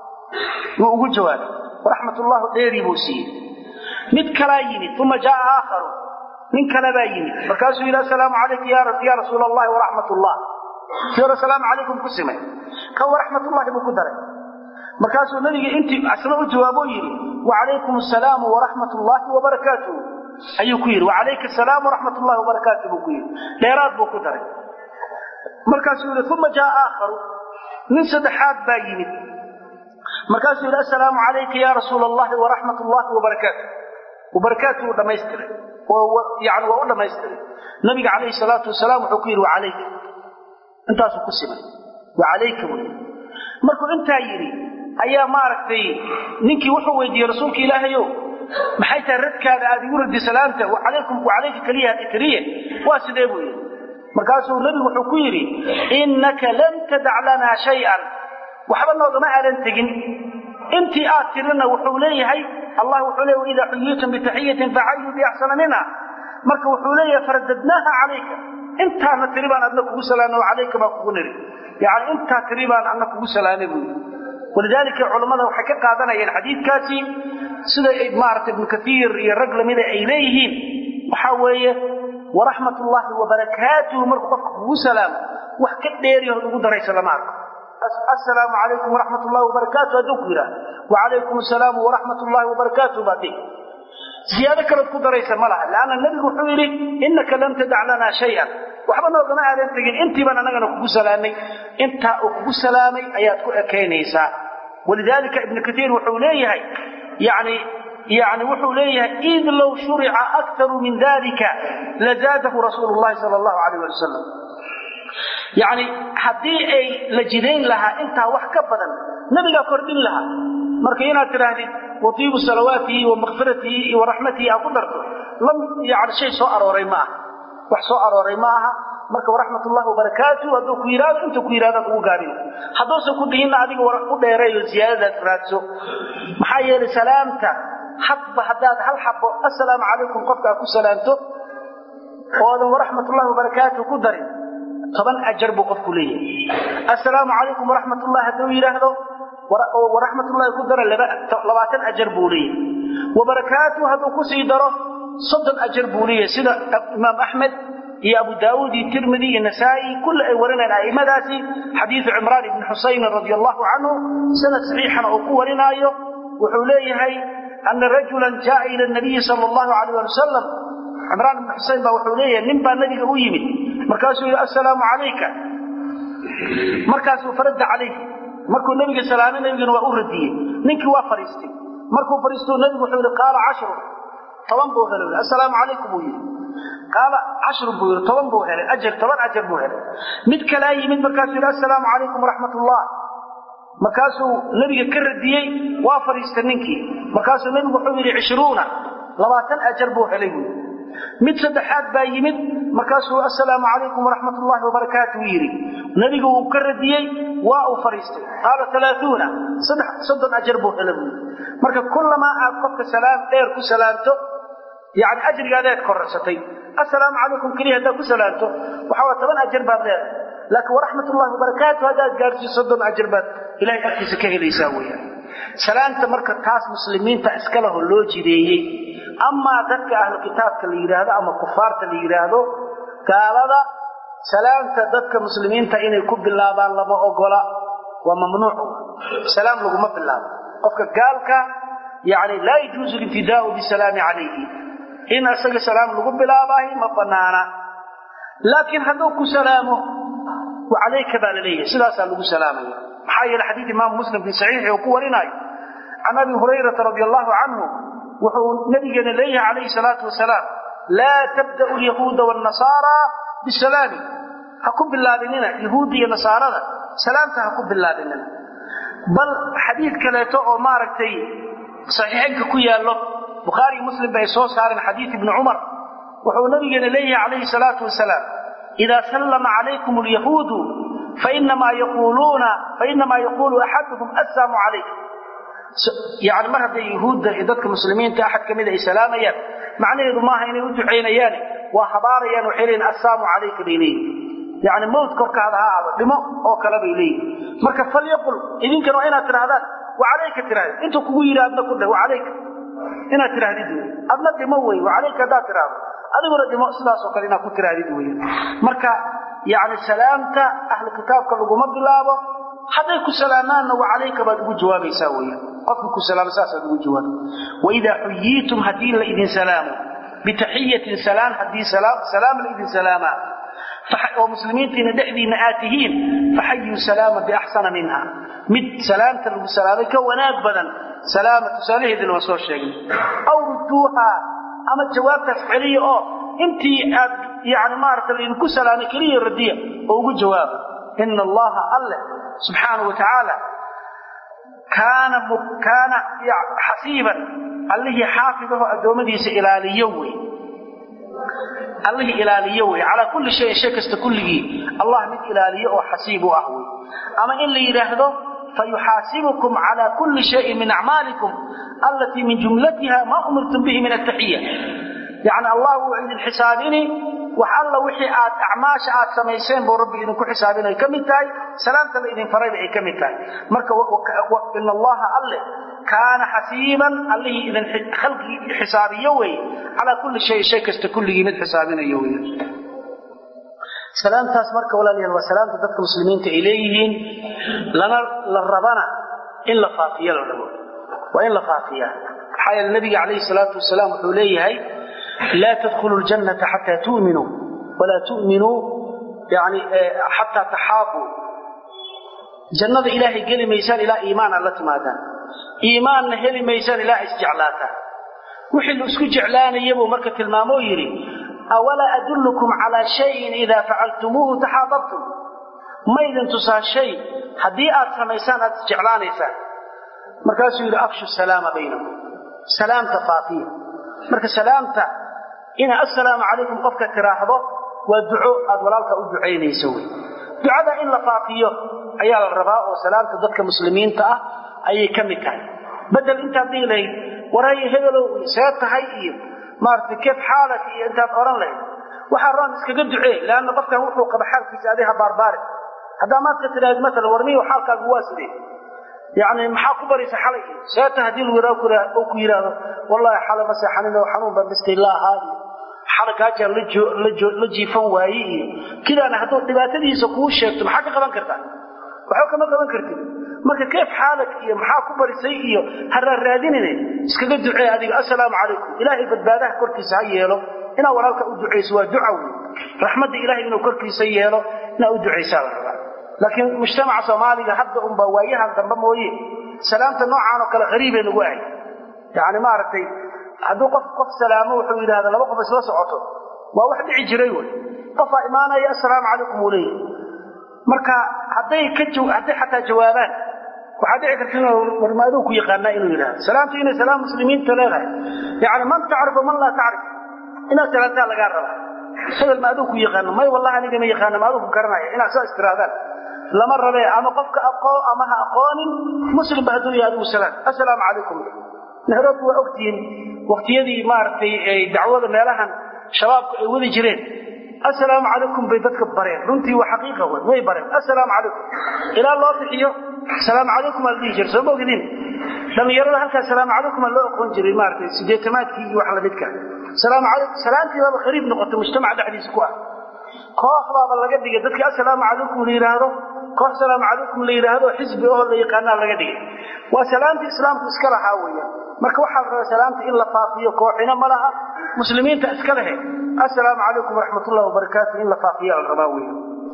wuu ugu jawaabay waraxmat ullahu dheerii buu siiyey mid kalaa yimid uma jaaa aakharu nin kale baa yimid markaasuu yidhi assalaamu calayka ya rasuul allahi waraxmat ullah si hore asalaamu calaykum ku simay kan waraxmatullahi buu ku daray markaasuu nabiga intii asna u jawaabo yidhi wacalaykum asalaamu waraxmat ullaahi wabarakaatuh ayuu ku yidhi wacalayka asalaam waraxmat ullahi wabarakaatu buu ku yidhi dheeraad buu ku daray markaasuu yidhi uma jaa aakharu nin saddexaad baa yimid markaasuu yidhi assalaamu calayka ya rasuula allahi waraxmat ullahi wabarakaatu wabarakaatu uu dhammaystiray yani waa u dhammaystiray nabiga calayhi salaatu wasalaam wuxuu ku yidhi wacalayka intaasuu ku simay wacalayka wy markuu intaa yidhi ayaa maaragtay ninkii wuxuu weydiiyey rasuulka ilaahayow maxay tahay radkaada aad igu radi salaamta alaykum wacalayka keliya keliya waa sidee buu yidhi markaasuu nebigu wuxuu ku yidhi innaka lam tadac lanaa shay-an waxba noogama aadan tegin intii aad tirina wuxuu leeyahay allah wuxuu leeya waidaa xuyiitum bitaxiyatin faxayuu biaxsana minha marka wuxuu leeyahay faradadnaaha calayka intaana tiri baan adna kugu salaamna calayka baa kugu niri yani intaa tiri baan adna kugu salaamay buu yidhi walidaalika culammada waxay ka qaadanayeen xadiidkaasi sida maarata ibnu kaiir iyo rag lamida ay leeyihiin waxaa weeye waraxmat ullaahi wabarakaatuhu markuu qofka kugu salaamo wax ka dheeriyahood ugu daraysa lama arko assalaamu calaykum waraxmat ullahi wabarakaatu hadduu ku yidhaah wacalaykum assalaamu waraxmat ullahi wabarakaatu baad dhihi ziyaado kaleod ku daraysa ma laha leanna nebigu wuxuu yidhi innaka lam tadac lanaa shayan waxba noogama aadan tegin intii baan annagana kugu salaamay intaa uu kugu salaamay ayaad ku ekaynaysaa walidaalika ibnu kaiir wuxuu leeyahay yani yani wuxuu leeyahay id low shurica aktaru min dalika lazaadahu rasuulu llahi sala allahu alayh ali wasalam yani haddii ay la jidayn lahaa intaa wax ka badan nabigaa kordhin lahaa marka inaad tidhaahdid watiibu salawaatihi wa makfiratihi iyo waraxmatihi aa ku darto lam yani shay soo arooray ma aha wax soo arooray ma aha marka waraxmat ullahi wabarakaatu hadduu ku yidhahdo inta ku yidhahdaad ugu gaabin hadduusan ku dhihinna adiga u dheereeyo ziyaadadaad raadso maxaa yeelay salaamta hadba haddaad hal xabo assalaamu calaykum qofkaa ku salaamto oodan waraxmat ullahi wabarakaatu ku darin toban ajar buu qofku leeyahay assalaamu calaykum waraxmat ullahi hadduu yidhaahdo waraxmat ullahi ku dara labaatan ajar buu leeyahay wabarakaatu hadduu kusii daro soddon ajar buu leeyahay sida imaam axmed iyo abu daauud iyo tirmidi iyo nasaa-i kulle ay warinayaan a'immadaasi xadiidu cimraan ibni xusaynin radia allahu canhu sanad saxiixana uu ku warinaayo wuxuu leeyahay ana rajulan jaaa ila nabiyi sala allahu alayh ali wasalam cimraan ibni xusayn baa wuxuu leeyahay nin baa nabiga u yimid markaasuu yidhi assalaamu calayka markaasuu faradda calayh markuu nabiga salaamay nabigana waa u radiyey ninkii waa fadhiistay markuu fadhiistuu nabigu wuxuu yidhi qaala cashru toban buu helay assalaamu calaykum buu yidhi qaala cashrun buu yidhi toban buu helay ajar toban ajar buu helay mid kalaa yimid markaasuu yidhi assalaamu calaykum waraxmat ullah markaasuu nebiga ka radiyey waa fadhiistay ninkii markaasuu nebigu wuxuu yidhi cishruuna labaatan ajar buu helay buu mid saddexaad baa yimid markaasuu assalaamu calaykum waraxmat ullahi wabarakaatu yidhi nebigu wuu ka radiyey waa uu fadhiistay qaala alaauuna soddon ajar buu hela buu marka kullamaa aad qofka salaam dheer ku salaamto yani ajrigaadaad korarsatay assalaamu calaykum keliya haddaad ku salaamto waxa waa toban ajar baad leedahay laakiin waraxmat ullahi wabarakaatu haddaad gaarsiiso soddon ajar baad ilahay agtiisa ka helaysaa weyaan salaamta marka taas muslimiinta iska leho loo jideeyey amaa dadka ahlu kitaabka la yidhaahdo ama kufaarta la yidhaahdo gaalada salaamta dadka muslimiinta inay ku bilaabaan lama ogola waa mamnuuc salaam laguma bilaabo qofka gaalka yani laa yajuuzu libtidaau bisalaami calayhi in isaga salaam lagu bilaabaahi ma banaana laakiin hadduu ku salaamo calayka baa la leeyahay sidaasaa lagu salaamaya maxaa yeele xadiid imaamu muslim fi saxiixi uu ku warinaayo can abi hurayrata radi allahu canhu wuxuu nabigeena leeyahay calayhi salaatu wasalaam laa tabda'u alyahuuda waalnasaara bisalaami ha ku bilaabinina yahuudda iyo nasaarada salaamta ha ku bilaabinina bal xadiid kaleeto oo maaragtay saxiixaynka ku yaallo bukhaariyo muslim ba ay soo saareen xadiid ibni cumar wuxuu nabigeena leeyahay calayhi salaatu wasalaam idaa sallama calaykum alyahuudu fainamaa yaquuluuna fainamaa yaquulu axaduhum assaamu calaykum yani mar hadday yahuudda iyo dadka muslimiinta axad ka mida ay salaamayaan macnaheedu maaha inay u ducaynayaane waa habaarayaan waxay leeyihin assaamu calayka bay leeyihin yani mawt korkaada ha aado dhimo oo kale bay leeyihin marka falyaqul idinkana waa inaad tidhahdaan wacalayka tirahdid intuu kugu yidhi adna ku dheh wacalayka inaad tidhahdid wey adna dhimo wey wacalayka haddaad tidhahdo adiguna dhimo sidaasoo kale inaad ku tidhahdid wey marka yani salaamta ahlu kitaabka laguma bilaabo hadday ku salaamaanna wacalayka baad ugu jawaabaysaa weya qofka ku salaama saasaad ugu jawaaba waidaa xuyiitum haddii la idin salaamo bitaxiyatin salaan haddii salaam laydin salaamaa oo muslimiintiina dhexdiinna aad tihiin faxayuu salaama biaxsana minha mid salaamta lagu salaamay ka wanaag badan salaama tusaalaheedina waan soo sheegnay aw rudduuha ama jawaabtaas celiya oo intii aad yani maarata laydinku salaamay keliya radiya oo ugu jawaaba ina allaha alle subxaana wa tacaala kaana kaana xasiiban allihii xaafidaho addoommadiisa ilaaliyo wey allihii ilaaliyo wey calaa kulli shayin shay kasta kulligii allah mid ilaaliyo oo xasiib u ah wey ama in la yidhaahdo fayuxaasibukum calaa kulli shayin min acmaalikum allatii min jumlatiha maa umirtum bihi min ataxiya yani allah wuu idin xisaabini wax alla wixii aad acmaasha aad samayseen buu rabbi idinku xisaabinay ka mid tahay salaamta la idin farayba ay ka mid tahay marka ina allaha alle kaana xasiiban allihii idin khalqigii xisaabiyo wey calaa kulli shayin shay kasta kulligii mid xisaabinayo wey salaamtaas marka walaalayaal waa salaamta dadka muslimiinta ay leeyihiin lana la rabana in la faafiyo la rabo waa in la faafiyaa maxaa yeele nabiga calayhi salaatu wasalaam wuxuu leeyahay laa tadkhulu ljannata xataa tu'minuu walaa tu'minuu yani xataa taxaabuu jannada ilaahay geli maysaan ilaa iimaan aad la timaadaan iimaanna heli maysaan ilaa isjeclaataan wixii la isku jeclaanaya buu marka tilmaamoo yidhi awalaa adullukum calaa shayin idaa facaltumuuhu taxaababtum ma idin tusaa shay haddii aad samaysaan aad isjeclaanaysaan markaasuu yidhi afshu salaama baynakum salaamta faafiya marka salaamta ina assalaamu calaykum qofka tiraahdo waa duco aad walaalka u ducaynayso wey ducada in la faafiyo ayaa la rabaa oo salaamta dadka muslimiinta ah ayay ka mid tahay bedel intaad dhihi lahayd warhayo hebelow see tahay iyo maaragtay keef xaalak iyo intaad odhan lahayd waxaa roon iskaga ducee leanna qofkan wuxuu qaba xaalkiisa adiha baarbaari haddaa maadka tidhaahid maalan warmiyo xaalkaagu waa sidee yani maxaa ku baraysa xalay seeta haddii lagu ku yidhaahdo wallahi xalay ma seexanin oo xanuun baan dhistay la ahaa iyo xalay kaajaan la jiifan waaye iyo kidaana hadduu dhibaatadiisa kuu sheegto maxaa ka qaban kartaa waxba kama qaban kartid marka keef xaalak iyo maxaa ku barisay iyo haraaraadinine iskaga ducee adiga assalaamu calaykum ilaahay badbaadaha korkiisa ha yeelo inaad walaalka u ducayso waa duca wey raxmadda ilahay inuu korkiisa yeelo inaad u ducaysaa la rabaa laakiin mujtamaca soomaaliga hadda unba waayahan dambe mooye salaamta noocaan oo kale hariibay nagu ahay yani maaragtay hadduu qof qof salaamo wuxuu yidhahda laba qof isla socoto waa wax dhici jiray wey qofaa imaanaya assalaamu calaykum uu leeyahy marka hadday ka hadday xataa jawaabaan waxaa dhici karta inuu warmaaduu ku yaqaanaa inuu yidhahdo salaamtu inay salaam muslimiinta leedahay yani man tacrifu man laa tacrif inaad salaamtaa lagaa raba hebel ma aduu ku yaqaano may wallahi aniga ma yaqaano ma aduu ku garanaya inaad soo istiraadaan lama rabe ama qofka aqoon ama ha aqoonin muslimba hadduu yahay adigu salaam assalaamu calaykum nairobi waa ogtihiin waqtiyadii maaragtay dacwada meelahan shabaabku ay wadi jireen assalaamu calaykum bay dadka bareen runtii waa xaqiiqa wey way bareen assalaamu calaykum ilaa loo bixiyo salaamu calaykum aa la dhihi jira soo ma ogidin dhallinyarada halkaas salaamu calaykum aa loo aqoon jiray maaragtay sideetamaadkii iyo wax lamidka salaamu calaykum salaantii baaba khariib noqotay mujtamaca dhexdiisa ku ah koox baaba laga dhigay dadkii assalaamu calaykum la yidhaahdo koox salaamu calaykum la yidhaahdo xisbi oo la yaqaanaa laga dhigay waa salaamta islaamku iska lahaa weya marka waxaa la rabaa salaamta in la faafiyo kooxina ma laha muslimiinta iska lehe assalaamu calaykum waraxmatullahi wabarakaatu in la faafiya la rabaa weya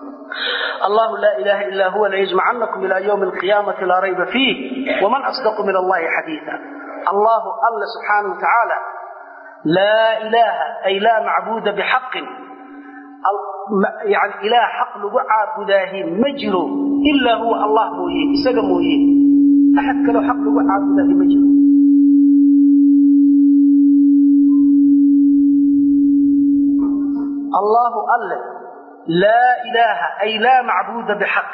الله لا إله إلا هو ليجمعنكم إلى يوم القيامة لا ريب فيه ومن أصدق من الله حديثا الله الله سبحانه وتعالى لا إله أي لا معبود بحق يعني إله حق لقعا بداه مجر إلا هو الله مويه إساق مويه أحد كلو حق لقعا بداه مجر الله الله لا إله أي لا معبود بحق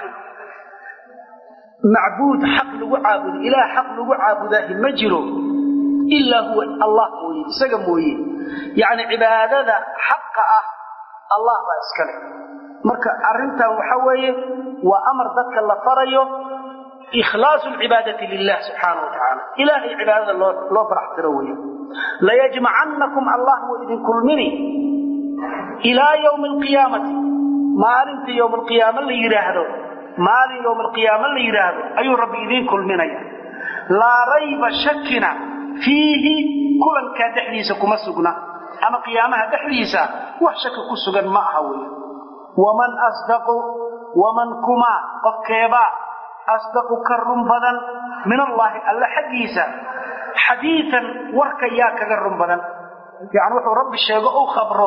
معبود حق لقعا بد إله حق لقعا بداه مجر إلا هو الله مويه إساق مويه يعني عبادة حق أه allah baa iskale marka arintan waxa weeye waa amar dadka la farayo ikhlaasu lcibaadati lilah subxaana watacaala ilahay cibaadada loo loo baraxtiro weeye layajmacannakum allah wuu idin kulmini ilaa yowmi alqiyaamati maalinta yowm alqiyaama la yidhaahdo maalin yowm alqiyaama la yidhaahdo ayuu rabbi idiin kulminaya laa rayba shakina fiihi kulankaa dhexdiisa kuma sugna ama qiyaamaha dhexdiisa wax shaki ku sugan ma aha wey waman asdaqu waman kuma qofkeebaa asdaqu ka run badan min allaahi alla xaggiisa xadiian warka yaa kaga run badan yani wuxuu rabbi sheego u khabro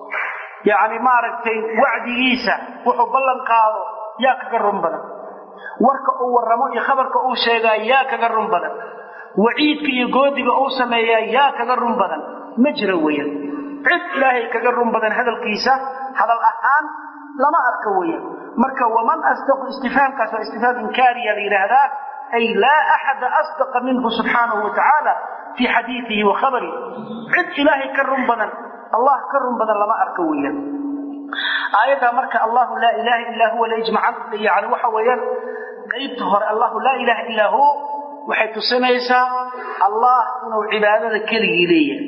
yani maaragtay wacdigiisa wuxuu ballan qaado yaa kaga run badan warka uu warramo iyo khabarka uu sheegaa yaa kaga run badan waciidka iyo goodiga uu sameeyaa yaa kaga run badan ma jira weeyaan cid ilaahay kaga run badan hadalkiisa hadal ahaan lama arka weeyaan marka waman asdaqu istifhaamkaas waa istifhaam inkaariya la yidhaahdaa ay laa axada asdaqa minhu subxaanahu watacaala fii xadiidihi wa khabarihi cid ilaahay ka run badan allah ka run badan lama arka weeyaan aayaddaa marka allahu laa ilaaha illaa huwa layjmacan yani waxa weeyaan qaybta hore allahu laa ilaaha illaa hu waxay tusinaysaa allah inuu cibaadada keligii leeyahay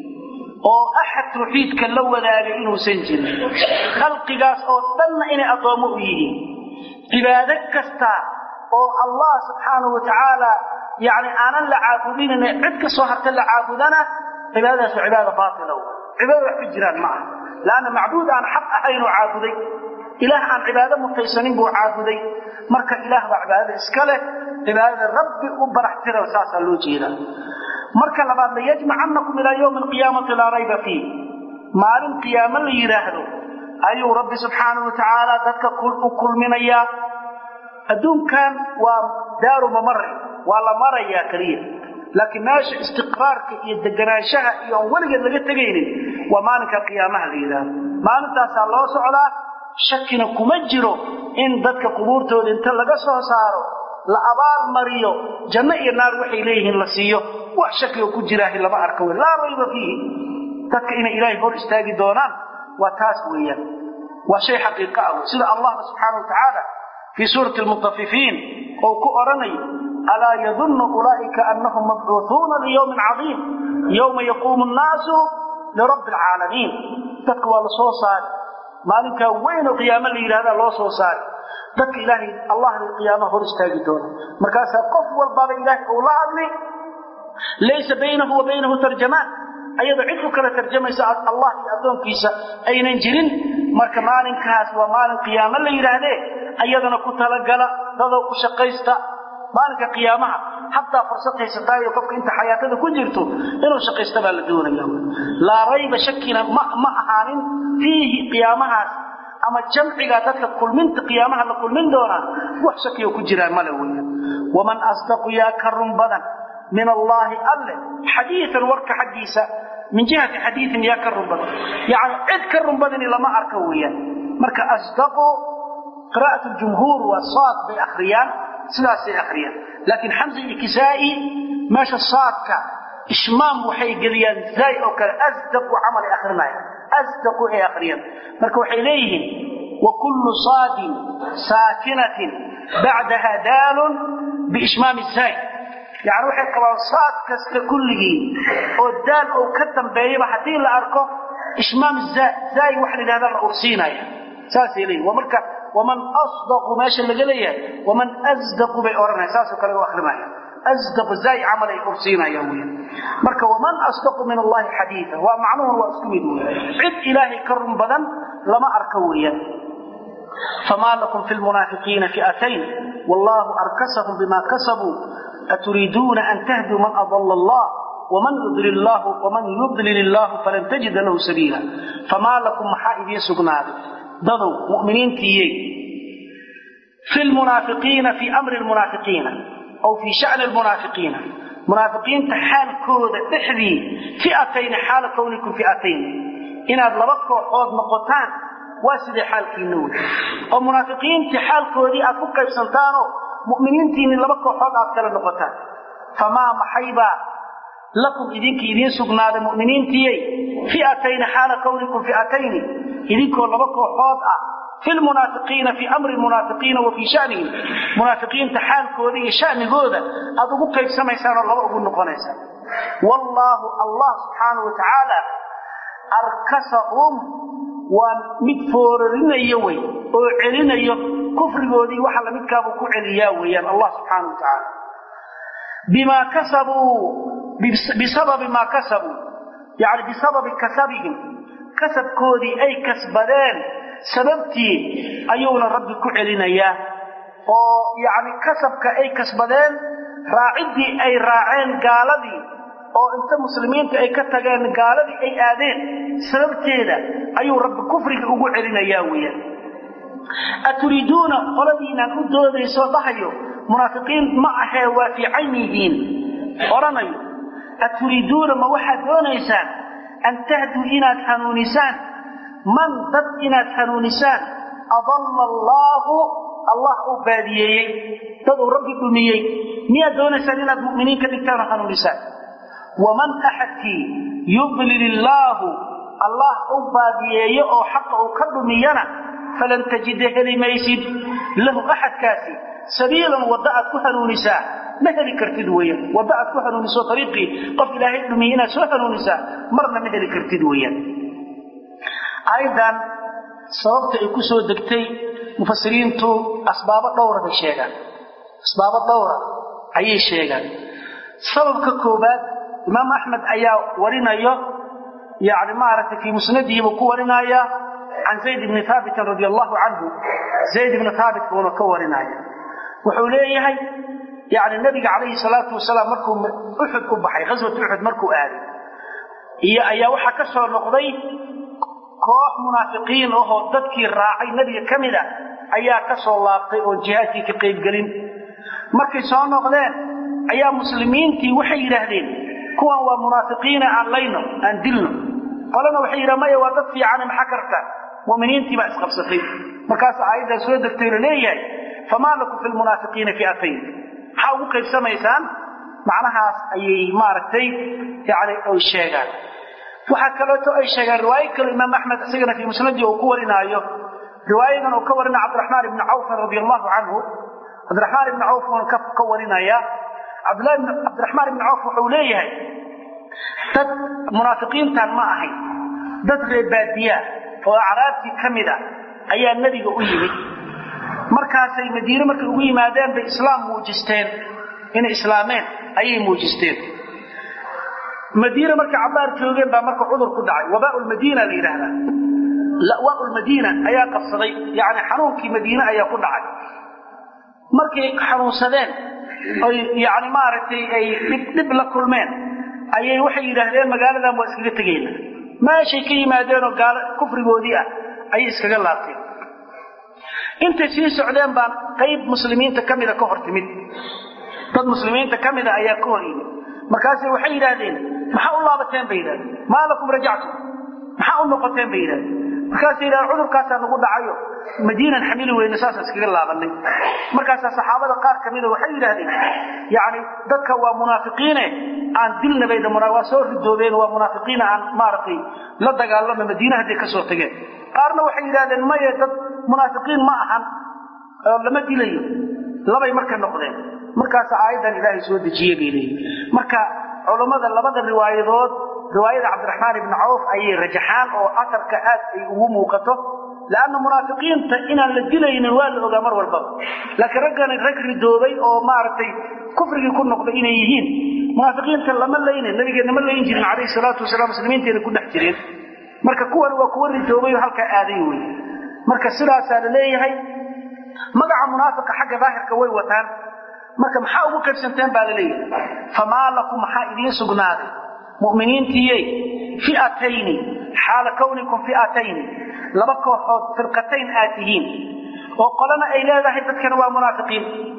oo axad tawxiidka la wadaagay inuusan jirin khalqigaas oo dhanna inay addoommo u yihiin cibaado kasta oo allah subxaanahu wa tacaala yani aanan la caabudinayna cid ka soo harta la caabudana cibaadadaas waa cibaada baatila cibaada wax ku jiraan ma aha laanna macbuud aan xaq ahaynuu caabuday ilaah aan cibaado mutaysanin buu caabuday marka ilaah baa cibaadada iska leh cibaadada rabbi u barax tira saasaa loo jeedaa marka labaad layajmacannakum ilaa yowmi alqiyaamati laa rayba fiih maalin qiyaamo la yidhaahdo ayuu rabbi subxaanahu watacaala dadka u kulminayaa adduunkan waa daaru mamari waa la marayaa keliya laakiin meesha istiqraarka iyo deganaanshaha iyo aan weligeed laga tegaynin waa maalinka qiyaamaha la yidhaahdo maalintaasaa loo socdaa shakina kuma jiro in dadka qubuurtooda inta laga soo saaro la abaal mariyo janno iyo naar waxay leeyihiin la siiyo wax shakiga ku jiraahi lama arka wey laa rayba fiihi dadka inay ilaahay hor istaagi doonaan waa taas weeyaan waa shay xaqiiqa ah wey sida allahba subxaana wa tacaala fii suurati almutafifiin ou ku odhanayo alaa yadunnu ulaa'ika annahum mabcuuhuuna liyowmin cadiim yowma yaquumu nnaasu lirabbi alcaalamiin dadka waa la soo saari maalinkaa weyn oo qiyaamo la yidhahdaa loo soo saari dadka ilaahay allahna qiyaamaha hor istaagi doona markaasaa qof walbaba ilaahay uu la hadli laysa baynahu wa baynahu tarjamaan ayadoo cid u kala tarjamaysa allah iyo addoonkiisa aynan jirin marka maalinkaas waa maalin qiyaamo la yidhaahdee ayadana ku talagala dadoo ku shaqaysta maalinka qiyaamaha hataa fursad haysataayo qofka inta xayaatada ku jirto inuu shaqaysta baa la doonaya laa rayba shakina ma ma ahaanin fiihi qiyaamahaas ama jamciga dadka kulminta qiyaamaha la kulmin doonaa wax shakiyo ku jiraan male weeyaan waman asdaqu yaa ka run badan min allaahi alle xadiian warka xaggiisa min jihati xadiiin yaa ka run badan yani cid ka run badani lama arka weeyaan marka asdaqu qira'at jumhuur waa saad bay akhriyaan sidaasay akhriyaan laakiin xamsa iyo kisaa'i meesha saadka ishmaam waxay geliyaan zaay oo kale asdaqu camalay akrinaya asdaqu ay akhriyaan marka waxay leeyihiin wa kullu saadin saakinatin bacdaha daalun biishmaami zaay yani waxay qabaan saad kasta kulligii oo daal oo ka dambeeyaba haddii la arko ishmaam zaay waxa la yidhahda la ursiinaya saasay leeyihin waa marka waman asdaqu meesha laga leeyahay waman asdaqu bay odhanaya saasoo kale u akrinaya asdaqu zaay camal ay ursiinaya weya marka waman asdaqu min allahi xadiida waa macnuhun waa isku mid weya cid ilaahay ka run badan lama arka weeyaan famaa lakum fi lmunaafiqiina fi'atayn wallahu arkasahum bima kasabuu aturiiduuna an tahduu man adala allah ومن يضلل الله ومن يضلل الله فلن تجد له سبيلا فما لكم محا إذين سقناد ضدوا مؤمنين تيي في المنافقين في أمر المنافقين أو في شأن المنافقين منافقين تحال كود تحذي فئتين حال كونكم فئتين إن أدلبتكم حوض نقطان واسد حال كينون أو منافقين تحال كودي أفكا بسنتانو مؤمنين تين لبتكم حوض أفكار نقطان فما محيبا لكم إذنك إذن سقناد مؤمنين تيي فئتين حال كونكم فئتين إذنكم لبكم حوضة في المنافقين في أمر المنافقين وفي شأنهم منافقين تحال كودي شأن هذا أدوك كيف سميسان الله أقول نقونيسا والله الله سبحانه وتعالى أركسهم ومدفورين يوي وعلين يو كفر قودي وحل مدكابو كعلي يوي الله سبحانه وتعالى بما كسبوا بسبب ما كسبوا yacni bisababi kasabihim kasabkoodii ay kasbadeen sababtii ayuuna rabbi ku celinayaa oo yacni kasabka ay kasbadeen raaciddii ay raaceen gaaladii oo inta muslimiinta ay ka tageen gaaladii ay aadeen sababteeda ayuu rabbi kufriga ugu celinayaa weeyaan aturiiduuna qoladiinaan u doodaysoo dhahayo munaafiqiin ma ahee waa fiican yihiin odhanayo aturiiduuna ma waxaad doonaysaan an tahduu inaad hanuunisaan man dad inaad hanuunisaan adalla allaahu allah uu baadiyeeyey dad uu rabbi dhumiyey miyaad doonaysaan inaad mu'miniin ka dhigtaan oo hanuunisaan waman axadkii yudlil illaahu allah u baadiyeeyo oo xaqa uu ka dhumiyana falan tajida heli maysid lahu axadkaasi sabiilan wadda aad ku hanuunisaa ma heli kartid weeyaan wadda aad ku hanuuniso ariiqii qof ilaahay dhumiyey inaad soo hanuunisaa marna ma heli kartid weeyaan aayaddan sababta ay ku soo degtay mufasiriintu asbaabo dhowra bay sheegaan asbaabo dhowra ayay sheegaan sababka koobaad imaam axmed ayaa warinayo yani maaragtay fii musnadihi buu ku warinaya can zayd bni haabitin radi allahu canhu zayd ibni haabit buuna ka warinaya wuxuu leeyahay yani nabiga calayhi salaatu wasalaam markuu uxud u baxay ghaswat uxud markuu aaday iyo ayaa waxaa ka soo noqday koox munaafiqiin ahoo dadkii raacay nebiga ka mid a ayaa ka soo laabtay oon jihaadkii ka qaybgelin markay soo noqdeen ayaa muslimiintii waxay yidhaahdeen kuwan waa munaafiqiina aan layno aan dilno qolana waxay yidhaha maya waa dad fiicane maxaa karta muminiintii baa isqabsatay markaas aayaddan soo degtay la leeyahay famaa lakum fi lmunaafiqiina fi'atayn maxaa ugu qaybsamaysaan macnahaas ayay maaragtay yani ay sheegaan waxaa kaleeto ay sheegaan riwaayo kale imaam axmed isagana fii musnadii uu ku warinaayo riwaayadan uu ka warina cabdiraxmaan ibni cawfin radi allahu canhu cabdiraxmaan ibni cawf uuna ka warinaya cabdiraxmaan ibni cawf wuxuu leeyahay dad munaafiqiintan ma ahayn dad reebaadiyaa oo acraabtii ka mid a ayaa nebiga u yimid markaasay madiine markay ugu yimaadeen bay islaam muujisteen inay islaameen ayay muujisteen madiine markay cabaar joogeen baa marka cudur ku dhacay wabaa lmadiina la yidhaahdaa lawaa lmadiina ayaa qabsaday yani xanuunkii madiine ayaa ku dhacay markay xanuunsadeen oy yani maaragtay ay dhib la kulmeen ayay waxay yidhaahdeen magaaladan waa iskaga tegayna meeshay ka yimaadeenoo gaalo kufrigoodii ah ayay iskaga laabteen intay sii socdeen baan qayb muslimiinta ka mida ka hor timid dad muslimiinta ka mida ayaa ka hor yimid markaasay waxay yidhaahdeen maxaa u laabateen bay yidhahdeen maa lakum rajactum maxaa u noqoteen bay yidhahdeen markaasay yidhahdeen cudurkaasaa nagu dhacayo madiinan xamili weyne saasaan iskaga laabanay markaasaa saxaabada qaar ka mida waxay yidhaahdeen yacni dadka waa munaafiqiine aan dilna bay waa soo ridoobeen waa munaafiqiina aan maaragtay la dagaalama madiine hadday ka soo tageen qaarna waxay yidhahdeen maye dad munaafiqiin ma ahan oo lama dilayo labay marka noqdeen markaasa aayaddan ilaahay soo dejiye bay leeyihin marka culammada labada riwaayadood riwaayada cabdiraxmaan ibni cawf ayay rajaxaan oo asarka aad ay ugu muuqato leanna munaafiqiinta inaan la dilaynin waa la ogaa mar walbaba laakiin raggani rag ridoobay oo maaragtay kufrigii ku noqday inay yihiin munaafiqiinta lama laynin nabigeenna ma layn jirin calayhi salaatu wasalaam muslimiinteena ku dhex jireen marka kuwan waa kuwa ridoobay oo halkaa aaday wey marka sidaasaa la leeyahay magaca munaafiqa xagga daahirka way wataan marka maxaa ugu qaybsanteen baa la leeyahay famaa lakum maxaa idiin sugnaaday mu'miniintiyey fi'atayni xaala kawnikum fi'atayni laba kooxood firqatayn aad tihiin oo qolana ay leedahay dadkana waa munaafiqiin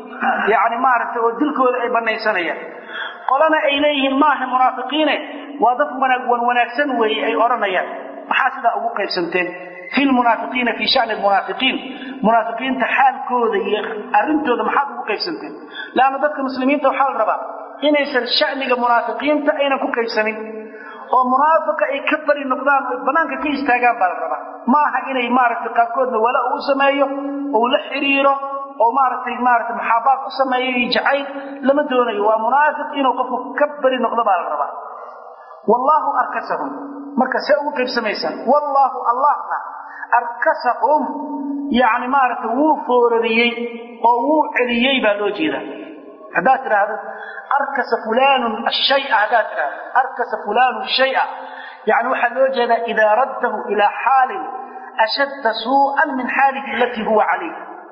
yacni maaragtay oo dilkooda ay banaysanayaan qolana ay leeyihiin maaha munaafiqiine waa dad wanaag wan wanaagsan weeye ay odhanayaan maxaa sidaa ugu qaybsanteen fi lmunaafiqiina fii shani lmunaafiqiin munaafiqiinta xaalkooda iyo arrintooda maxaad ugu qaybsanteen leanna dadka muslimiinta waxaa la rabaa inaysan shaniga munaafiqiinta aynan ku qaybsanin oo munaafiqa ay ka bari noqdaan oo banaanka ka istaagaan baa la rabaa ma aha inay maaragtay qaarkoodna wala uu sameeyo ou la xiriiro oo maaragtay maaragtay maxaabaad u sameeyo iyo jacayl lama doonayo waa munaafiq inuu qofku ka bari noqdo baa la rabaa wallaahu arkasahum marka see ugu qaybsamaysaan wallaahu allahna arkasahum yacni maaragtay wuu foorariyey oo wuu celiyey baa loo jeedaa haddaad tidhaahdo arkasa fulaanun ashaya haddaad tidhahdo arkasa fulaanun shaya yani waxaa loo jeedaa idaa raddahu ilaa xaalin ashadda suu'an min xaalihi alatii huwa calayh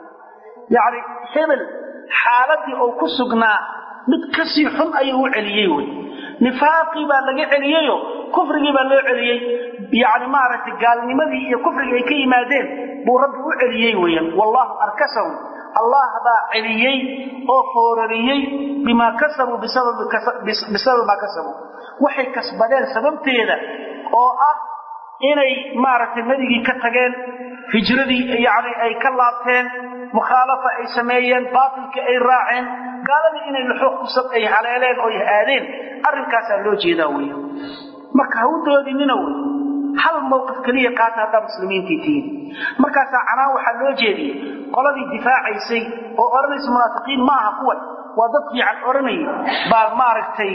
yani hebel xaaladii oo ku sugnaa mid kasii xun ayuu u celiyey wey nifaaqii baa laga celiyeyo kufrigii baa loo celiyey yani maaragtay gaalnimadii iyo kufrigii ay ka yimaadeen buu rabbi u celiyey weeyaan wallahu arkasahum allah baa celiyey oo foorariyey bimaa kasabuu bisababi maa kasabuu waxay kasbadeen sababteeda oo ah inay maaragtay nebigii ka tageen hijradii yani ay ka laabteen mukhaalafa ay sameeyeen baatilkii ay raaceen gaaladii inay luxuuq kusab ay haleeleen oo aadeen arrinkaasaa loo jeedaa weya marka ha u doodinina wey hal mawqif keliya qaata haddaa muslimiintii tihiin markaasaa canaan waxaa loo jeediyey qoladii difaacaysay oo odhanaysa munaafiqiin ma aha kuwan waa dad fiican odhanaya baa maaragtay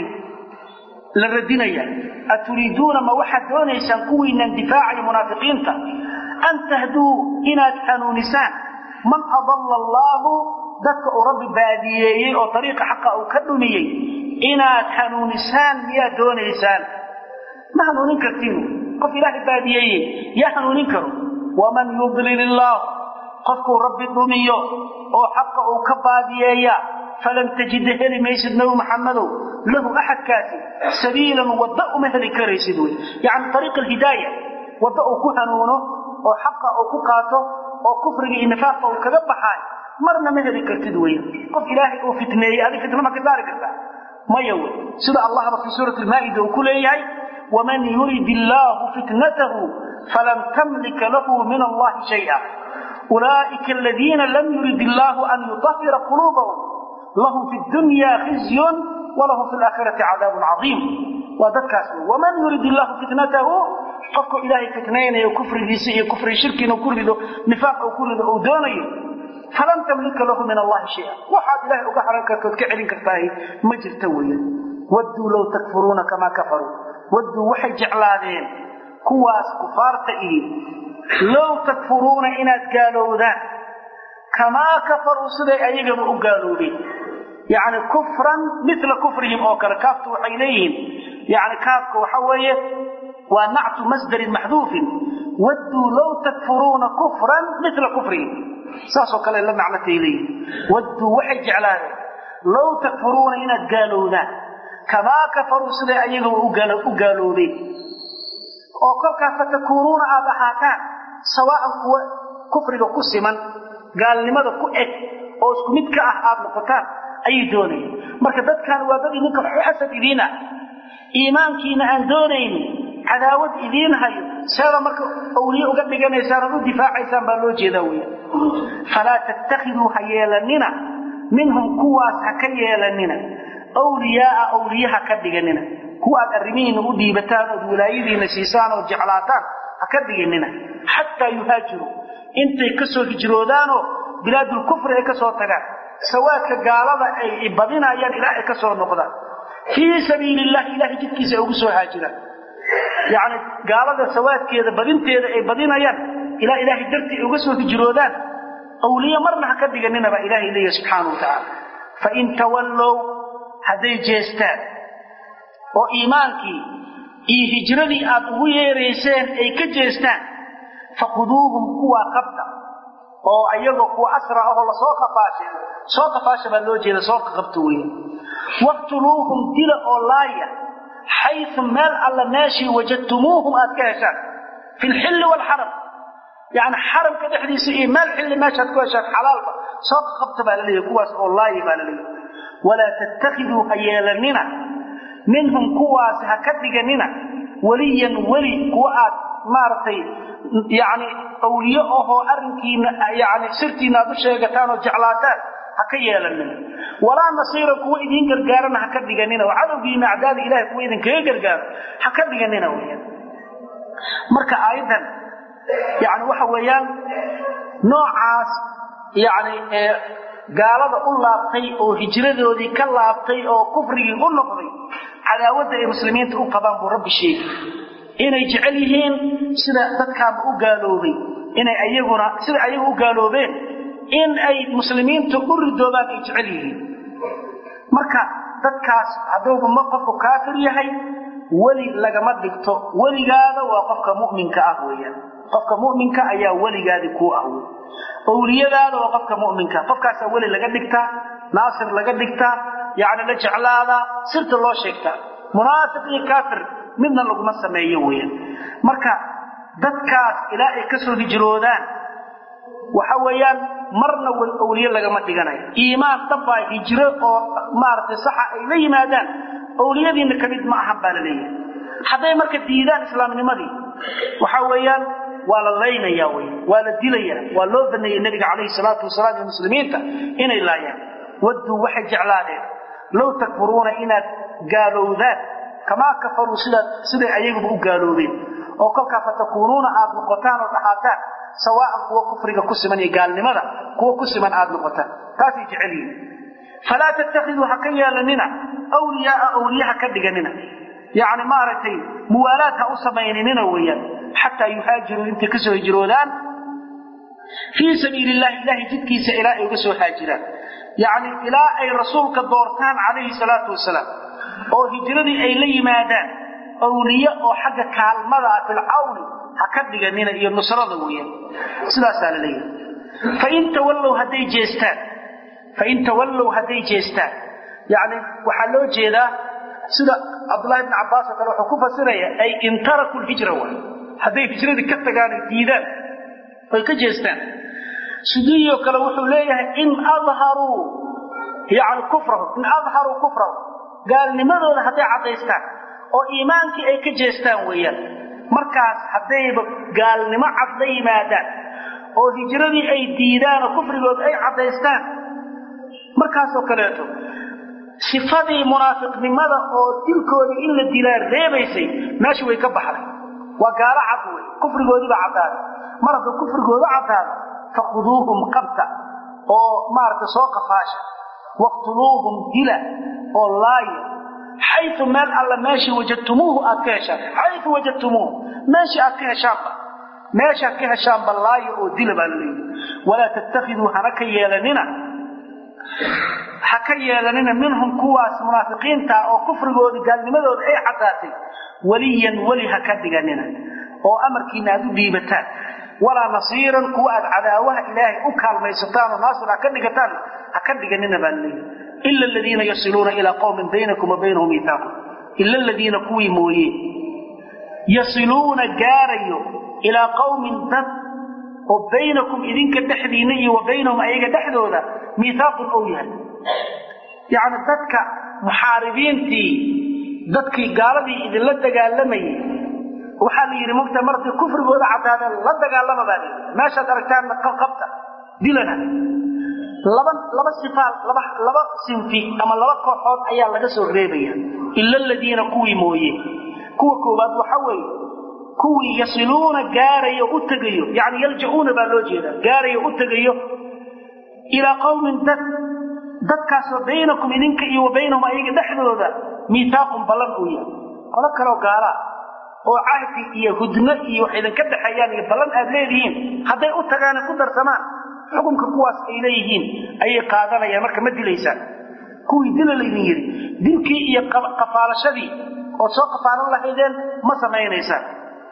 la radinaya aturiiduuna ma waxaad doonaysaan kuwiinaan difaacaya munaafiqiinta an tahduu inaad hanuunisaan man adalla allaahu dadka uu rabbi baadiyeeyey oo ariiqa xaqa uu ka dhumiyey inaad hanuunisaan miyaad doonaysaan ma hanuunin kartiin qof ilaahay baadiyeeye yaa hanuunin karo waman yudlil illaahu qofkuu rabbi dhumiyo oo xaqa uu ka baadiyeeya falan tajida heli maysid nabi maxamadow lahu axadkaasi sabiilan wadda uma heli karaysid wey yani ariiq alhidaaya wadda uu ku hanuuno oo xaqa uu ku qaato oo kufriga iyo nifaaqa uu kaga baxaay marna ma heli kartid wey qof ilaahay uu fitneeyey adi fitno ma ka saari kartaa maya wey sida allahba fii suurati lmaa'ida uu ku leeyahay waman yurid illaahu fitnatahu falan tamlika lahu min allahi shaya ulaa'ika aladiina lam yurid illaahu an yutahira quluubahum lahum fi dunya khizyun walahum fi laakhirati cadaabun cadiim waa dadkaas wey waman yurid illaahu fitnatahu qofku ilaahay fitnaynayo kufrigiisa iyo kufri shirkiina ku rido nifaaq uu ku rido uu doonayo falan tamlika lahu min allahi shaya waxaad ilahay uga haran kartood ka celin kartahay ma jirta weeyaan wadduu low takfuruuna kamaa kafaruu wadduu waxay jeclaadeen kuwaas kufaarta ihi low takfuruuna inaad gaalowdaan kamaa kafaruu siday ayagaba u gaaloobeen yani kufran mila kufrihim oo kale kaaftu waxay leeyihiin yani kaafka waxa weeye waa nactu masdarin maxduufin wadduu low takfuruuna kufran mila kufrihim saasoo kale la macnatay leeyihin wadduu waxay jeclaadeen low takfuruuna inaad gaalowdaan kamaa kafaruu siday ayagaba u gaaloobeen oo kolkaas fatakuunuuna aad ahaataan sawaa'an kuwa kufriga ku siman gaalnimada ku eg oo isku mid ka ah aad noqotaan ayay doonayeen marka dadkan waa dad idinka xasad idiin ah iimaankiina aan doonaynin cadaawad idiin hayo seeda marka awliye uga dhiganaysaan ood u difaacaysaan baa loo jeedaa weya falaa tattakhiduu ha yeelanina minhum kuwaas ha ka yeelanina wliyaaa awliye ha ka dhiganina kuwa aad arrimihiina u dhiibataan ood wilaayadiina siisaan ood jeclaataan ha ka dhiganina xataa yuhaajiruu intay ka soo hijroodaanoo bilaadulkufri ay ka soo tagaan sawaadka gaalada ay badinayaan ilaa ay ka soo noqdaan fii sabiili illahi ilahay jidkiisa ay ugu soo haajiraan yacni gaalada sawaadkeeda badinteeda ay badinayaan ilaa ilaahay dartii ay uga soo hijroodaan awliye marna ha ka dhiganina baa ilaahay leeyahy subxaanau wa tacaala fain tawallow hadday jeestaan oo iimaankii iyo hijradii aad ugu yeerayseen ay ka jeestaan faquduuhum kuwaa qabta oo ayagoo kuwa asra ahoo lasoo qafaashay soo qafaasha baa loo jeeda soo qabta weya waqtuluuhum dila oo laaya xayu meel alla meeshii wajadtumuuhum aad ka heshaan fi lxilli waalxaram yani xaramka dhexdiisa iyo meel xilli meeshaad ku heshaan xalaalba soo qabta baa laleeyahy kuwaas oo laaya baa laleeyahy walaa tattakiduu ha yeelanina minhum kuwaasi ha ka dhiganina weliyan weli kuwa aad maaragtay yani awliye ahoo arrinkiina yani sirtiina aad u sheegataan oo jeclaataan ha ka yeelanina walaa nasiiran kuwa idiin gargaarana ha ka dhiganina oo cadowgiina acdaada ilahay kuwa idinkaga gargaaro ha ka dhiganina weyaan marka aayaddan yani waxa weeyaan noocaas yani gaalada u laabtay oo hijradoodii ka laabtay oo kufrigii u noqday cadaawadda ay muslimiinta u qabaan buu rabbi sheegay inay jecel yihiin sida dadkaanba u gaaloobay inay ayaguna sida ayagu u gaaloobeen in ay muslimiinta u ridoobaan ay jecel yihiin marka dadkaas hadduuba ma qofku kaafir yahay weli lagama dhigto weligaada waa qofka mu'minka ah weeyaan qofka mu'minka ayaa weligaadi kuu ah wey owliyadaada waa qofka mu'minka qofkaasaa weli laga dhigtaa naasir laga dhigtaa yacni la jeclaadaa sirta loo sheegtaa munaafiq iyo kaafir midna laguma sameeyo weeyaan marka dadkaas ilaa ay ka soo hijroodaan waxa weeyaan marna wel awliye lagama dhiganayo iimaan dhabbaa hijro oo maaragtay saxa ay la yimaadaan awliyadiinna ka mid ma ahan baa la leeyahay hadday marka diidaan islaamnimadii waxa weeyaan waa la laynaya wey waa la dilaya waa loo baneeyey nebiga calayhi salaatu wasalaam iyo muslimiinta inay laayaan wadduu waxay jeclaadeen low takfuruuna inaad gaalowdaan kamaa kafaruu sidaad siday ayaguba u gaaloobeen oo kolkaa fatakuunuuna aad noqotaan oo dhahaataan sawaa'an kuwa kufriga ku siman iyo gaalnimada kuwa ku siman aad noqotaan taasay jecel yihin falaa tattakhiduu ha ka yeelanina awliyaaa awliye ha ka dhiganina yacni maaragtay muwaalaad ha u samayninina weeyaan xataa yuhaajiruu intay ka soo hijroodaan fii sabiili illahi ilahay jidkiisa ilaa ay uga soo haajiraan yacni ilaa ay rasuulka doortaan calayhi salaatu wasalaam oo hijradii ay la yimaadaan awliye oo xagga kaalmada filcawni ha ka dhiganina iyo nusrada weeyaan sidaasaa la leeyahay fain tawallow hadday jeestaan fain tawallow hadday jeestaan yacni waxaa loo jeedaa sida cabdullahi bni cabbaas oo kale wuxuu ku fasiraya ay in taraku lhijra waay hadday hijradii ka tagaan ay diidaan oy ka jeestaan sidiiyoo kale wuxuu leeyahay in adharuu yani kufrahu in adharuu kufrahu gaalnimadooda hadday caddaystaan oo iimaankii ay ka jeestaan weeyaan markaas haddayba gaalnimo cad la yimaadaan oo hijradii ay diidaan oo kufrigooda ay caddaystaan markaasoo kaleeto sifadii munaafiqnimada oo dilkoodii in la dilaa reebaysay meesha way ka baxday waa gaalo cad wey kufrigoodiibaa caddaaday mar hadda kufrigooda caddaada fakhuduuhum qabta oo maaragta soo qafaasha waqtuluuhum dila oo laaya xayu meel alla meeshii wajadtumuuhu aad ka heshaan xayu wajadtumuuhu meeshii aad ka heshaanba meeshaad ka heshaanba laaya oo dila baa la leeyahy walaa tattakhiduu hana ka yeelanina ha ka yeelanina minhum kuwaas munaafiqiinta oo kufrigooda gaalnimadooda ay caddaatay weliyan weli ha ka dhiganina oo amarkiina aad u dhiibataan walaa nasiiran kuwa aad cadaawaha ilaahay u kaalmaysataan oo naasir ha ka dhigataan ha ka dhiganina baa laleeyahy ila aladiina yasiluuna ilaa qowmin baynakum wa baynahum miihaaqun ila aladiina kuwii mooye yasiluuna gaarayo ilaa qowmin dad oo baynakum idinka dhexdiinna iyo wa baynahum ayaga dhexdooda miihaaqun ou yahay yacni dadka muxaaribiintii dadkii gaaladii idinla dagaalamayay waxaa la yidhi mogta marday kufrigooda caddaadeen la dagaalama baa layidhi meeshaad aragtaanna qabta dilana laba laba sifaal laba laba sinfi ama laba kooxood ayaa laga soo reebaya ila aladiina kuwii mooye kuwa koowaad waxa weeye kuwii yasiluuna gaarayo u tegayo yani yalja'uuna baa loo jeedaa gaarayo u tegayo ilaa qowmin dad dadkaasoo baynakum idinka iyo wa baynahum ayaga dhexdooda miihaaqun ballan uu yahay qolo kaleo gaalaa oo cahdi iyo hudno iyo wax idinka dhexeeyaan iyo ballan aad leedihiin hadday u tagaane ku darsamaan xukunka kuwaas ay leeyihiin ayay qaadanayaan marka ma dilaysaan kuwii dila laydin yidhi dilkii iyo qafaalashadii ood soo qafaalan lahaydeen ma samaynaysaan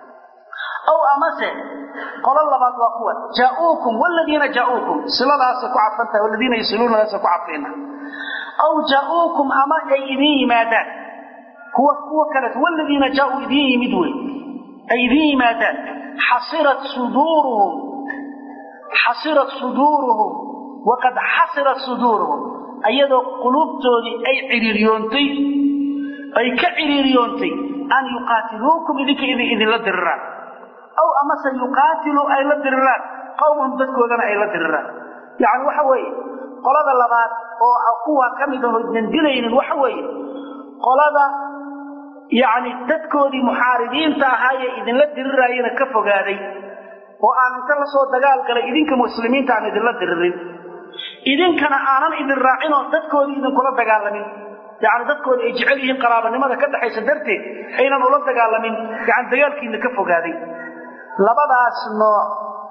ow amase qolo labaad waa kuwa jaauukum wladiina jaauukum siladaasay ku cadfantahay waladiina yasiluunadaasay ku cadfayna aw jaauukum ama ay idin yimaadaan kuwa kuwa kaleeto waladiina jaauu idin yimid wey ay idin yimaadaan xasirat suduuruhum xasirat suduuruhum waqad xasirat suduuruhum ayadoo quluubtoodii ay ciriiriyoontay ay ka ciriiriyoontay an yuqaatiluukum idinka idinla diriraan aw amase yuqaatiluu ay la diriraan qowmahum dadkoodana ay la diriraan yacni waxa weeye qolada labaad oo kuwa ka mid aho idnan dilaynin waxa weeye qolada yacni dadkoodii muxaaribiinta ahaayee idinla diriraayana ka fogaaday oo aan inta la soo dagaal galay idinka muslimiinta aan idinla diririn idinkana aanan idin raacinoo dadkoodii idinkula dagaalamin yacni dadkooda ay jecel yihiin qaraabanimada ka dhaxaysa darteed aynan ula dagaalamin yani dagaalkiina ka fogaaday labadaas nooc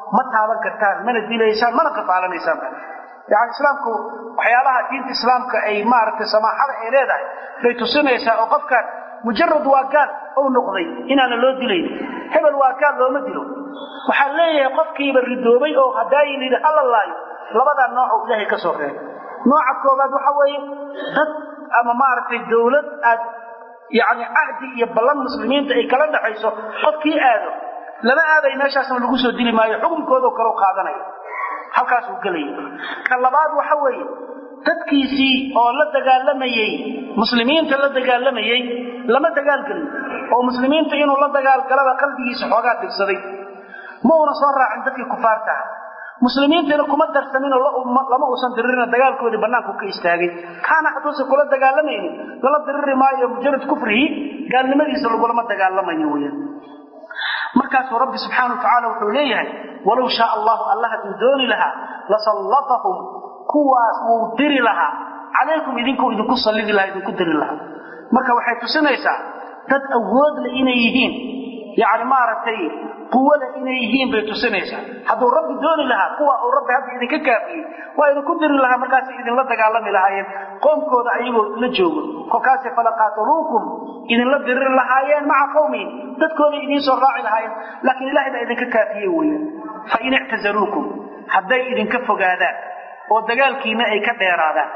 ma taaban kartaan mana dilaysaan mana qafaalanaysaan yani islaamku waxyaalaha diinta islaamka ay maaragtay samaaxada ay leedahay bay tusinaysaa oo qofkan mujarad waa gaal ou noqday inaana loo dilayn hebel waa gaal looma dilo waxaa leeyahay qofkiiba ridoobay oo hadaayin yidhi hala laayo labadaa nooc ilaahay ka soo reebay nooca koobaad waxa weeye dad ama maaragtay dawlad aad yani cahdi iyo ballan muslimiinta ay kala dhaxayso qofkii aado lama aaday meeshaasna lagu soo dili maayo xukunkoodo kale qaadanaya halkaasuu gelaya ka labaad waxa weeye dadkiisii oo la dagaalamayey muslimiinta la dagaalamayey lama dagaalgelin oo muslimiinta inuu la dagaalgalaba qalbigiisa xoogaa dhigsaday ma una soo raacin dadkii kufaarta ah muslimiintiina kuma darsaninoo lama uusan diririna dagaalkoodii bannaanku ka istaagay kaana hadduusan kula dagaalamaynin lala diriri maayo mujarad kufrihi gaalnimadiisa lagulama dagaalamayo weyaan markaasuu rabbi subxaana wa tacaala wuxuu leeyahay walow shaa allahu allah hadduu dooni lahaa lasallatahum kuwaas wuu diri lahaa calaykum idinkuu idinku sallidi lahaa idinku diri lahaa marka waxay tusinaysaa dad awood leh inay yihiin yani maaragtay quwada inay yihiin bay tusinaysaa hadduu rabbi dooni lahaa kuwa uu rabbi hadda idinka kaafiyey waa idinku diri lahaa markaasay idinla dagaalami lahaayeen qoomkooda ayagoo la joogo kolkaasay falaqaataluukum idinla diriri lahaayeen maca qowmihim dadkooday idiin soo raaci lahaayeen laakiin ilahay baa idinka kaafiyey weya fain ictazaluukum hadday idinka fogaadaan oo dagaalkiina ay ka dheeraadaan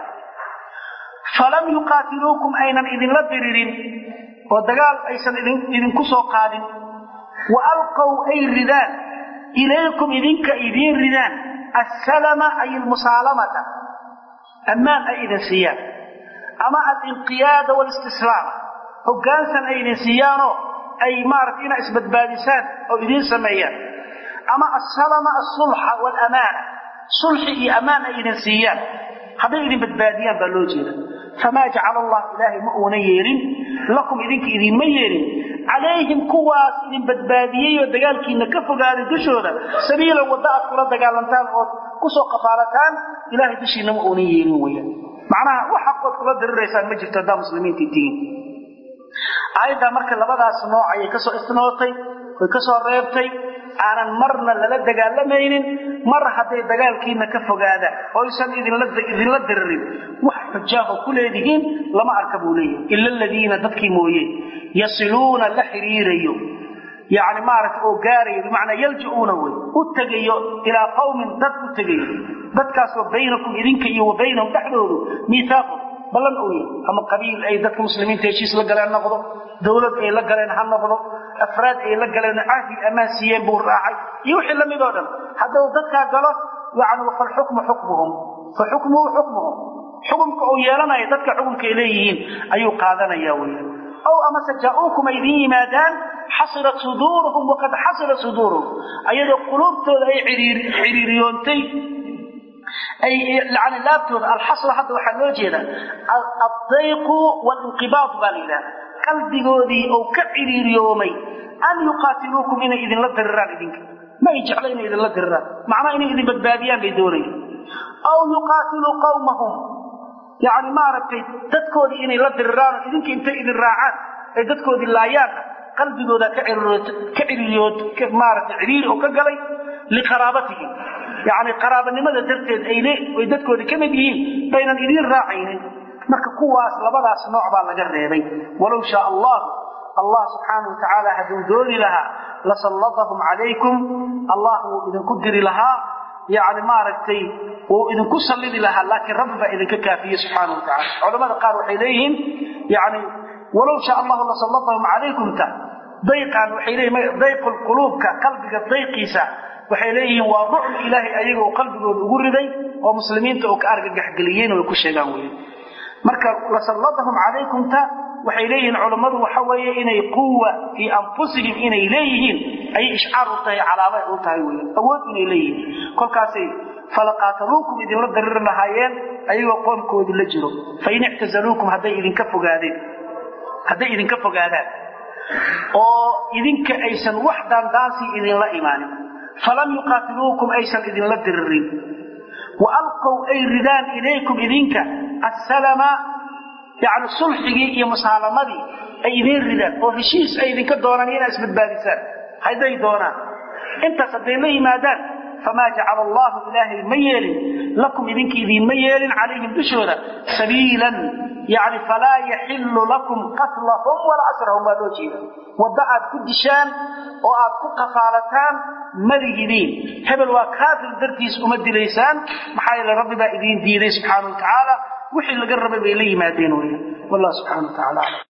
falam yuqaatiluukum aynan idinla diririn oo dagaal aysan idinku soo qaadin wa alqow ay ridaan ilaykum idinka idiin ridaan assalama ay almusaalamata ammaan ay idin siiyaan ama alinqiyaada walistislaama hoggaansan ay idin siiyaanoo ay maarata inaa isbadbaadisaan oo idiin sameeyaan ama assalama asulxa waalamaana sulxi iyo ammaan ay idin siiyaan hadday idin badbaadiyaan baa loo jeeda famaa jacala allah ilaahay ma uuna yeelin lakum idinka idinma yeelin calayhim kuwaas idin badbaadiyey oo dagaalkiina ka fogaaday dushooda sabiilan wadda aad kula dagaalantaan ood kusoo qafaalataan ilahay dushiina ma uunan yeelin weyaan macnaha wax xaqood kula diriraysaan ma jirto haddaa muslimiintii tihiin aayaddaa marka labadaas nooc ayay kasoo istinootay way kasoo reebtay aanan marna lala dagaalamaynin mar hadday dagaalkiina ka fogaadaan oysan idinla diririn wax xujaaho ku leedihiin lama arka buu leeyahay ila aladiina dadkii mooye yasiluuna la xiriirayo yani maaragta oo gaarayo bimacnaa yalja-uuna wey u tegayo ilaa qawmin dad u tegayo dadkaasoo baynakum idinka iyo wa baynahum dhexdoodu miihaaqun ballan ou yahay ama qabiil ay dadka muslimiinta heshiis la galeen noqdo dawlad ay la galeen ha noqdo afraad ay la galeen cahdi ammaan siiyeen buu raacay iyo wixii la mid oo dhan hadduu dadkaa galo yani falxukmu xukmuhum fa xukmuhu xukmuhum xukumka uu yeelanaya dadka xukumkaay leeyihiin ayuu qaadanaya weya ow amase jaa-uukum ay idiin yimaadaan xasirat suduuruhum waqad xasirat suduuruhum ayadoo quluubtooda ay xiriiriyoontay ay yani laabtooda alxasra hadda waxaa loo jeeda addayqu walinqibaad baa la yidhaha qalbigoodii ou ka ciriiriyoomay an yuqaatiluukum inay idinla diriraan idinka ma ay jecla inay idinla diriraan macnaha inay idin badbaadiyaan bay doonayaan aw yuqaatiluu qawmahum yani maaragtay dadkoodii inay la diriraan oo idinka intay idin raacaan ay dadkoodii laayaanna qalbigooda ka ciriiriyood maaragtay ciriiri oo ka galay liqaraabatihim yani qaraabanimada darteed ay dadkoodii ka mid yihiin baynan idiin raacaynin marka kuwaas labadaas nooc baa laga reebay walow shaa allahu allah subxaana wa tacaala hadduu dooni lahaa lasallatahum calaykum allah wuu idinku diri lahaa yani maaragtay wuu idinku sallidi lahaa laakiin rabbi baa idinka kaafiyey subxaana wa tacala culamada qaar waxay leeyihiin yani walow shaa allahu lasallatahum calaykumta dayqan waxay leeyihin dayqu lquluubka qalbiga dayqiisa waxay leeyihiin waa rucl ilaahay ayaga uu qalbigooda ugu riday oo muslimiinta oo ka argagaxgeliyeen way ku sheegaan wey marka lasallatahum calaykumta waxay leeyihiin culammadu waxa weeye inay quwa fii anfusihim inay leeyihiin ayay ishcaar u tahay calaamay u tahay wey awood inay leeyihiin kolkaasay falaqaataluukum idinla dariri lahaayeen ayagoo qoomkoodii la jiro fain ictazaluukum hadday idinka fogaadeen hadday idinka fogaadaan oo idinka aysan wax daandaansi idinla imaanin falam yuqaatiluukum aysan idinla diririn wa alqow ay ridaan ilaykum idinka assalama yani sulxigii iyo musaalamadii ay idiin ridaan oo heshiis ay idinka doonaan inaad isbadbaadisaan hadday doonaan intaas hadday la yimaadaan famaa jacala allahu ilaahay ma yeelin lakum idinka idiinma yeelin calayhim dushooda sabiilan yani falaa yaxilu lakum qatlahum walaa asrahum baa loo jeeda waddo aad ku dishaan oo aad ku qafaalataan madihidiin hebel waa kaafir dartiis uma dilaysaan maxaa yeele rabbi baa idiin diiday subxaana wa tacaala wixii laga rabay bay la yimaadeen weya wallah subxana wa tacala aclam